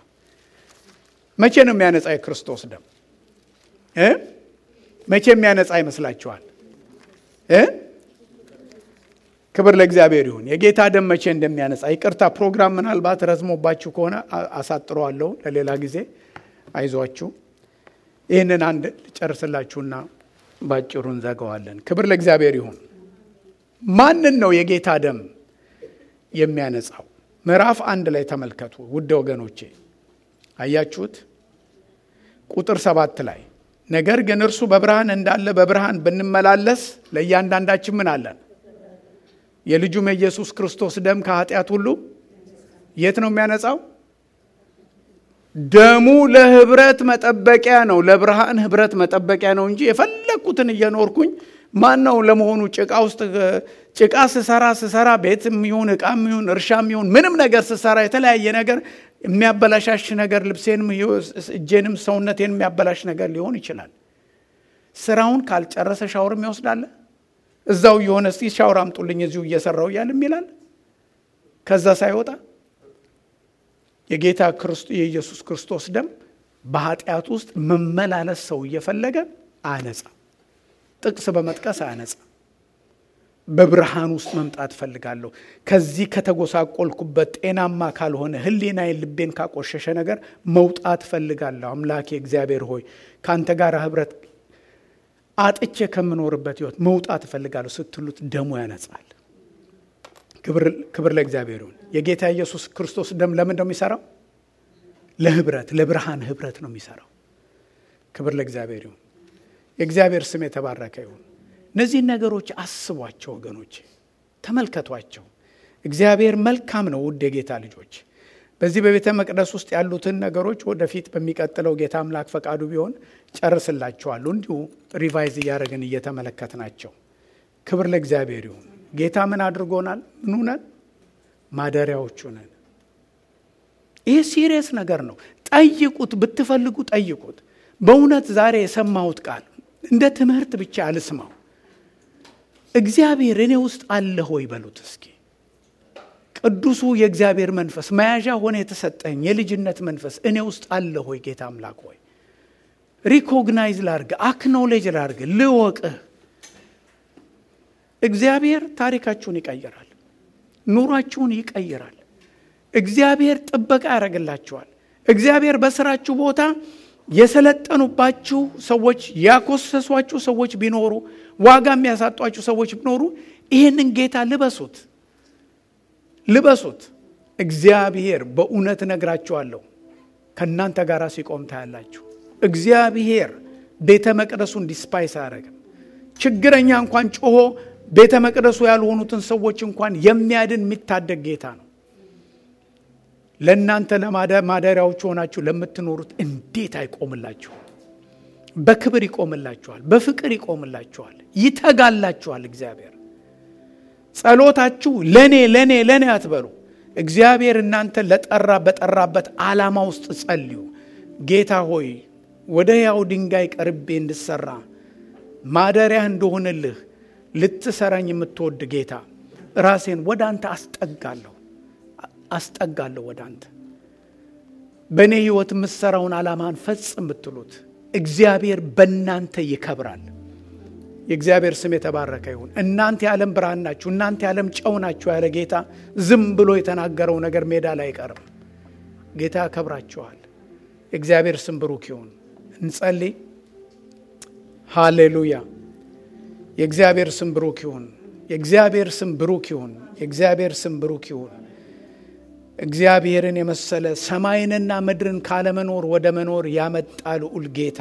መቼ ነው የሚያነጻ የክርስቶስ ደም እ መቼ የሚያነጻ ይመስላችኋል እ ክብር ለእግዚአብሔር ይሁን። የጌታ ደም መቼ እንደሚያነጻ ይቅርታ፣ ፕሮግራም ምናልባት ረዝሞባችሁ ከሆነ አሳጥረዋለሁ ለሌላ ጊዜ። አይዟችሁ። ይህንን አንድ ጨርስላችሁና ባጭሩ እንዘጋዋለን። ክብር ለእግዚአብሔር ይሁን። ማንን ነው የጌታ ደም የሚያነጻው? ምዕራፍ አንድ ላይ ተመልከቱ ውድ ወገኖቼ፣ አያችሁት? ቁጥር ሰባት ላይ ነገር ግን እርሱ በብርሃን እንዳለ በብርሃን ብንመላለስ ለእያንዳንዳችን ምን አለን? የልጁም የኢየሱስ ክርስቶስ ደም ከኃጢአት ሁሉ የት ነው የሚያነጻው? ደሙ ለህብረት መጠበቂያ ነው፣ ለብርሃን ህብረት መጠበቂያ ነው እንጂ የፈለግኩትን እየኖርኩኝ ማን ነው ለመሆኑ ጭቃ ውስጥ ጭቃ ስሰራ ስሰራ ቤትም ይሁን እቃም ይሁን እርሻም ይሁን ምንም ነገር ስሰራ የተለያየ ነገር የሚያበላሻሽ ነገር ልብሴንም እጄንም ሰውነቴን የሚያበላሽ ነገር ሊሆን ይችላል። ስራውን ካልጨረሰ ሻወርም ይወስዳለ እዛው የሆነ እስቲ ሻወር አምጡልኝ እዚሁ እየሰራው እያል የሚላል ከዛ ሳይወጣ የጌታ የኢየሱስ ክርስቶስ ደም በኃጢአት ውስጥ መመላለስ ሰው እየፈለገ አያነጻ። ጥቅስ በመጥቀስ አያነጻ። በብርሃን ውስጥ መምጣት እፈልጋለሁ። ከዚህ ከተጎሳቆልኩበት ጤናማ ካልሆነ ሕሊናዬን ልቤን ካቆሸሸ ነገር መውጣት እፈልጋለሁ። አምላኬ እግዚአብሔር ሆይ ከአንተ ጋር ህብረት አጥቼ ከምኖርበት ህይወት መውጣት እፈልጋለሁ ስትሉት ደሙ ያነጻል። ክብር ለእግዚአብሔር ይሁን። የጌታ ኢየሱስ ክርስቶስ ደም ለምን ነው የሚሰራው? ለህብረት ለብርሃን ህብረት ነው የሚሰራው። ክብር ለእግዚአብሔር ይሁን። የእግዚአብሔር ስም የተባረከ ይሁን። እነዚህን ነገሮች አስቧቸው ወገኖች፣ ተመልከቷቸው። እግዚአብሔር መልካም ነው። ውድ የጌታ ልጆች በዚህ በቤተ መቅደስ ውስጥ ያሉትን ነገሮች ወደፊት በሚቀጥለው ጌታ አምላክ ፈቃዱ ቢሆን ጨርስላችኋለሁ። እንዲሁ ሪቫይዝ እያደረግን እየተመለከት ናቸው። ክብር ለእግዚአብሔር ይሁን። ጌታ ምን አድርጎናል? ምኑ ነን? ማደሪያዎቹ ነን። ይህ ሲሪየስ ነገር ነው። ጠይቁት፣ ብትፈልጉ ጠይቁት። በእውነት ዛሬ የሰማሁት ቃል እንደ ትምህርት ብቻ አልስማው። እግዚአብሔር እኔ ውስጥ አለ ሆይ በሉት እስኪ። ቅዱሱ የእግዚአብሔር መንፈስ መያዣ ሆነ የተሰጠኝ የልጅነት መንፈስ እኔ ውስጥ አለ ሆይ ጌታ አምላክ ሆይ ሪኮግናይዝ ላርግ፣ አክኖሌጅ ላርግ፣ ልወቅህ። እግዚአብሔር ታሪካችሁን ይቀይራል፣ ኑሯችሁን ይቀይራል። እግዚአብሔር ጥበቃ ያደርግላችኋል። እግዚአብሔር በስራችሁ ቦታ የሰለጠኑባችሁ ሰዎች ያኮሰሷችሁ ሰዎች ቢኖሩ ዋጋ የሚያሳጧችሁ ሰዎች ቢኖሩ ይህንን ጌታ ልበሱት ልበሱት። እግዚአብሔር በእውነት እነግራችኋለሁ ከእናንተ ጋር ሲቆም ታያላችሁ። እግዚአብሔር ቤተ መቅደሱን ዲስፓይስ አያደርግም። ችግረኛ እንኳን ጮሆ ቤተ መቅደሱ ያልሆኑትን ሰዎች እንኳን የሚያድን የሚታደግ ጌታ ነው። ለእናንተ ለማደሪያዎቹ ሆናችሁ ለምትኖሩት እንዴት አይቆምላችሁ? በክብር ይቆምላችኋል፣ በፍቅር ይቆምላችኋል፣ ይተጋላችኋል። እግዚአብሔር ጸሎታችሁ ለእኔ ለእኔ ለእኔ አትበሉ። እግዚአብሔር እናንተ ለጠራ በጠራበት ዓላማ ውስጥ ጸልዩ። ጌታ ሆይ ወደ ሕያው ድንጋይ ቀርቤ እንድሰራ ማደሪያህ እንደሆንልህ ልትሰራኝ የምትወድ ጌታ ራሴን ወደ አንተ አስጠጋለሁ አስጠጋለሁ ወደ አንተ በእኔ ሕይወት የምትሰራውን ዓላማን ፈጽም ብትሉት እግዚአብሔር በእናንተ ይከብራል። የእግዚአብሔር ስም የተባረከ ይሁን። እናንተ የዓለም ብርሃን ናችሁ፣ እናንተ የዓለም ጨው ናችሁ ያለ ጌታ ዝም ብሎ የተናገረው ነገር ሜዳ ላይ አይቀርም። ጌታ ያከብራችኋል። የእግዚአብሔር ስም ብሩክ ይሁን። እንጸልይ። ሃሌሉያ። የእግዚአብሔር ስም ብሩክ ይሁን። የእግዚአብሔር ስም ብሩክ ይሁን። የእግዚአብሔር ስም ብሩክ ይሁን። እግዚአብሔርን የመሰለ ሰማይንና ምድርን ካለመኖር ወደ መኖር ያመጣ ልዑል ጌታ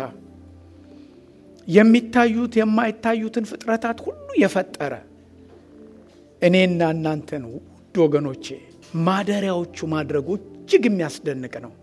የሚታዩት የማይታዩትን ፍጥረታት ሁሉ የፈጠረ እኔና እናንተን ውድ ወገኖቼ ማደሪያዎቹ ማድረጉ እጅግ የሚያስደንቅ ነው።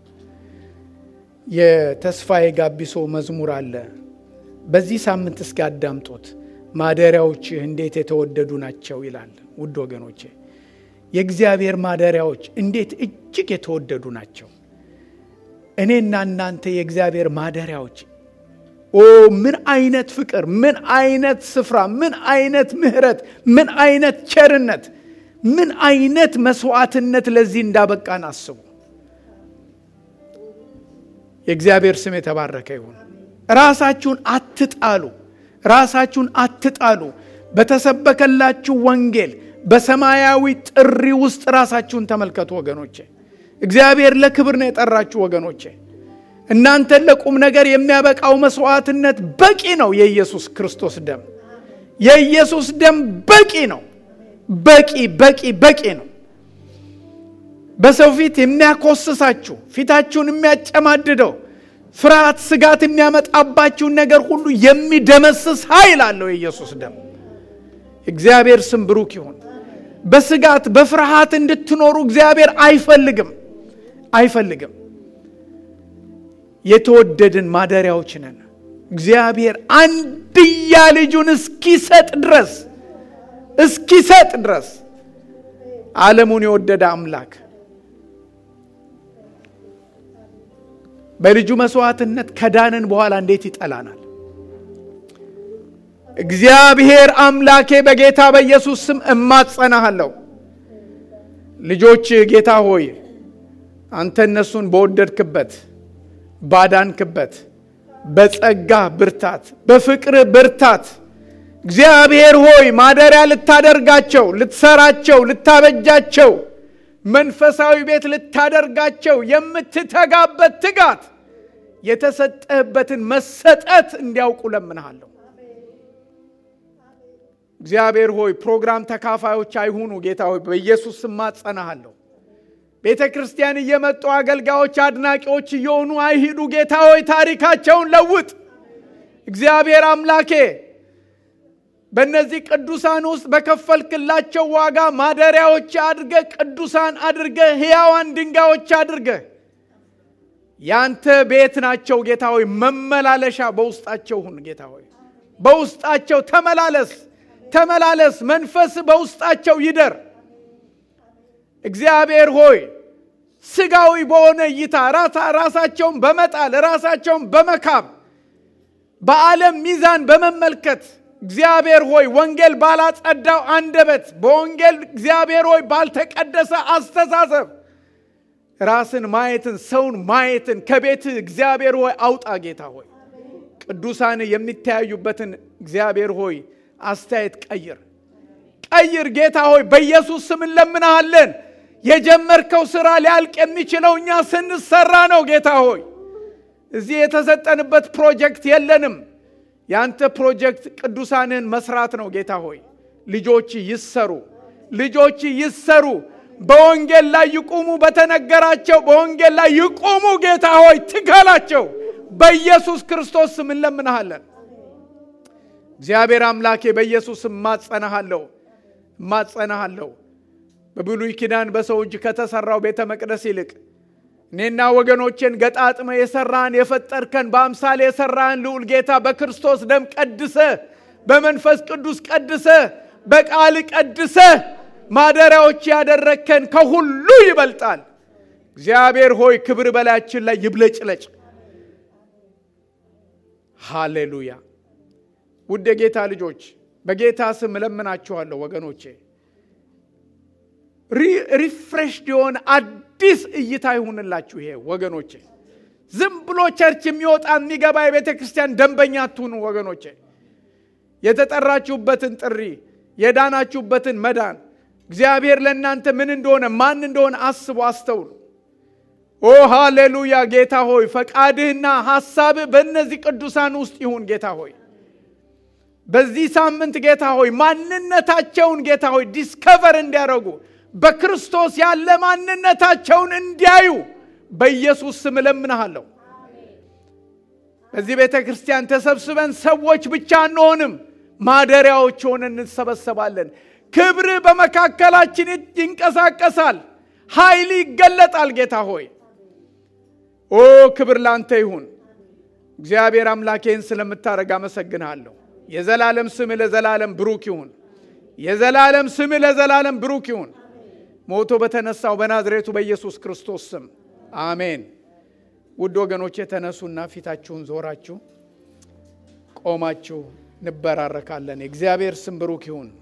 የተስፋዬ ጋቢሶ መዝሙር አለ። በዚህ ሳምንት እስኪ አዳምጦት ማደሪያዎችህ እንዴት የተወደዱ ናቸው ይላል። ውድ ወገኖቼ የእግዚአብሔር ማደሪያዎች እንዴት እጅግ የተወደዱ ናቸው። እኔና እናንተ የእግዚአብሔር ማደሪያዎች ኦ ምን አይነት ፍቅር፣ ምን አይነት ስፍራ፣ ምን አይነት ምሕረት፣ ምን አይነት ቸርነት፣ ምን አይነት መስዋዕትነት ለዚህ እንዳበቃን አስቡ። የእግዚአብሔር ስም የተባረከ ይሁን። ራሳችሁን አትጣሉ፣ ራሳችሁን አትጣሉ። በተሰበከላችሁ ወንጌል በሰማያዊ ጥሪ ውስጥ ራሳችሁን ተመልከቱ ወገኖቼ። እግዚአብሔር ለክብር ነው የጠራችሁ ወገኖቼ። እናንተን ለቁም ነገር የሚያበቃው መስዋዕትነት በቂ ነው። የኢየሱስ ክርስቶስ ደም የኢየሱስ ደም በቂ ነው። በቂ በቂ በቂ ነው። በሰው ፊት የሚያኮስሳችሁ ፊታችሁን የሚያጨማድደው ፍርሃት፣ ስጋት የሚያመጣባችሁን ነገር ሁሉ የሚደመስስ ኃይል አለው የኢየሱስ ደም። እግዚአብሔር ስም ብሩክ ይሁን። በስጋት በፍርሃት እንድትኖሩ እግዚአብሔር አይፈልግም አይፈልግም። የተወደድን ማደሪያዎች ነን። እግዚአብሔር አንድያ ልጁን እስኪሰጥ ድረስ እስኪሰጥ ድረስ ዓለሙን የወደደ አምላክ በልጁ መስዋዕትነት ከዳንን በኋላ እንዴት ይጠላናል? እግዚአብሔር አምላኬ በጌታ በኢየሱስ ስም እማጸናሃለሁ። ልጆች ጌታ ሆይ አንተ እነሱን በወደድክበት ባዳንክበት በጸጋ ብርታት በፍቅር ብርታት እግዚአብሔር ሆይ ማደሪያ ልታደርጋቸው ልትሰራቸው ልታበጃቸው መንፈሳዊ ቤት ልታደርጋቸው የምትተጋበት ትጋት የተሰጠህበትን መሰጠት እንዲያውቁ ለምንሃለሁ። እግዚአብሔር ሆይ ፕሮግራም ተካፋዮች አይሁኑ። ጌታ ሆይ በኢየሱስ ስም ማጸናሃለሁ። ቤተ ክርስቲያን እየመጡ አገልጋዮች፣ አድናቂዎች እየሆኑ አይሂዱ። ጌታ ሆይ ታሪካቸውን ለውጥ። እግዚአብሔር አምላኬ በእነዚህ ቅዱሳን ውስጥ በከፈልክላቸው ዋጋ ማደሪያዎች አድርገ ቅዱሳን አድርገ ሕያዋን ድንጋዮች አድርገ ያንተ ቤት ናቸው። ጌታ ሆይ መመላለሻ በውስጣቸው ሁን። ጌታ ሆይ በውስጣቸው ተመላለስ ተመላለስ። መንፈስ በውስጣቸው ይደር። እግዚአብሔር ሆይ ስጋዊ በሆነ እይታ ራሳቸውን በመጣል ራሳቸውን በመካብ በዓለም ሚዛን በመመልከት እግዚአብሔር ሆይ ወንጌል ባላጸዳው አንደበት በወንጌል እግዚአብሔር ሆይ ባልተቀደሰ አስተሳሰብ ራስን ማየትን ሰውን ማየትን ከቤት እግዚአብሔር ሆይ አውጣ። ጌታ ሆይ ቅዱሳን የሚተያዩበትን እግዚአብሔር ሆይ አስተያየት ቀይር ቀይር። ጌታ ሆይ በኢየሱስ ስም እንለምናሃለን። የጀመርከው ስራ ሊያልቅ የሚችለው እኛ ስንሰራ ነው። ጌታ ሆይ እዚህ የተሰጠንበት ፕሮጀክት የለንም። ያንተ ፕሮጀክት ቅዱሳንን መስራት ነው። ጌታ ሆይ ልጆች ይሰሩ፣ ልጆች ይሰሩ፣ በወንጌል ላይ ይቁሙ፣ በተነገራቸው በወንጌል ላይ ይቁሙ። ጌታ ሆይ ትከላቸው። በኢየሱስ ክርስቶስ ስም እንለምንሃለን። እግዚአብሔር አምላኬ በኢየሱስ እማጸናሃለሁ እማጸናሃለሁ። በብሉይ ኪዳን በሰው እጅ ከተሰራው ቤተ መቅደስ ይልቅ እኔና ወገኖቼን ገጣጥመ የሰራን የፈጠርከን በአምሳሌ የሰራን ልዑል ጌታ በክርስቶስ ደም ቀድሰ በመንፈስ ቅዱስ ቀድሰ በቃል ቀድሰ ማደሪያዎች ያደረግከን ከሁሉ ይበልጣል። እግዚአብሔር ሆይ ክብር በላያችን ላይ ይብለጭለጭ። ሃሌሉያ። ውድ የጌታ ልጆች በጌታ ስም እለምናችኋለሁ ወገኖቼ ሪፍሬሽድ የሆነ አዲስ እይታ ይሁንላችሁ። ይሄ ወገኖቼ ዝም ብሎ ቸርች የሚወጣ የሚገባ የቤተ ክርስቲያን ደንበኛ አትሁኑ ወገኖቼ። የተጠራችሁበትን ጥሪ የዳናችሁበትን መዳን እግዚአብሔር ለእናንተ ምን እንደሆነ ማን እንደሆነ አስቡ፣ አስተውሉ። ኦ ሃሌሉያ። ጌታ ሆይ ፈቃድህና ሐሳብህ በእነዚህ ቅዱሳን ውስጥ ይሁን ጌታ ሆይ በዚህ ሳምንት ጌታ ሆይ ማንነታቸውን ጌታ ሆይ ዲስከቨር እንዲያደርጉ በክርስቶስ ያለ ማንነታቸውን እንዲያዩ በኢየሱስ ስም እለምንሃለሁ። በዚህ ቤተ ክርስቲያን ተሰብስበን ሰዎች ብቻ አንሆንም፣ ማደሪያዎች ሆነን እንሰበሰባለን። ክብር በመካከላችን ይንቀሳቀሳል፣ ኃይል ይገለጣል። ጌታ ሆይ ኦ ክብር ላንተ ይሁን። እግዚአብሔር አምላኬን ስለምታደርግ አመሰግንሃለሁ። የዘላለም ስም ለዘላለም ብሩክ ይሁን። የዘላለም ስም ለዘላለም ብሩክ ይሁን። ሞቶ በተነሳው በናዝሬቱ በኢየሱስ ክርስቶስ ስም አሜን። ውድ ወገኖች የተነሱና ፊታችሁን ዞራችሁ ቆማችሁ እንበራረካለን። የእግዚአብሔር ስም ብሩክ ይሁን።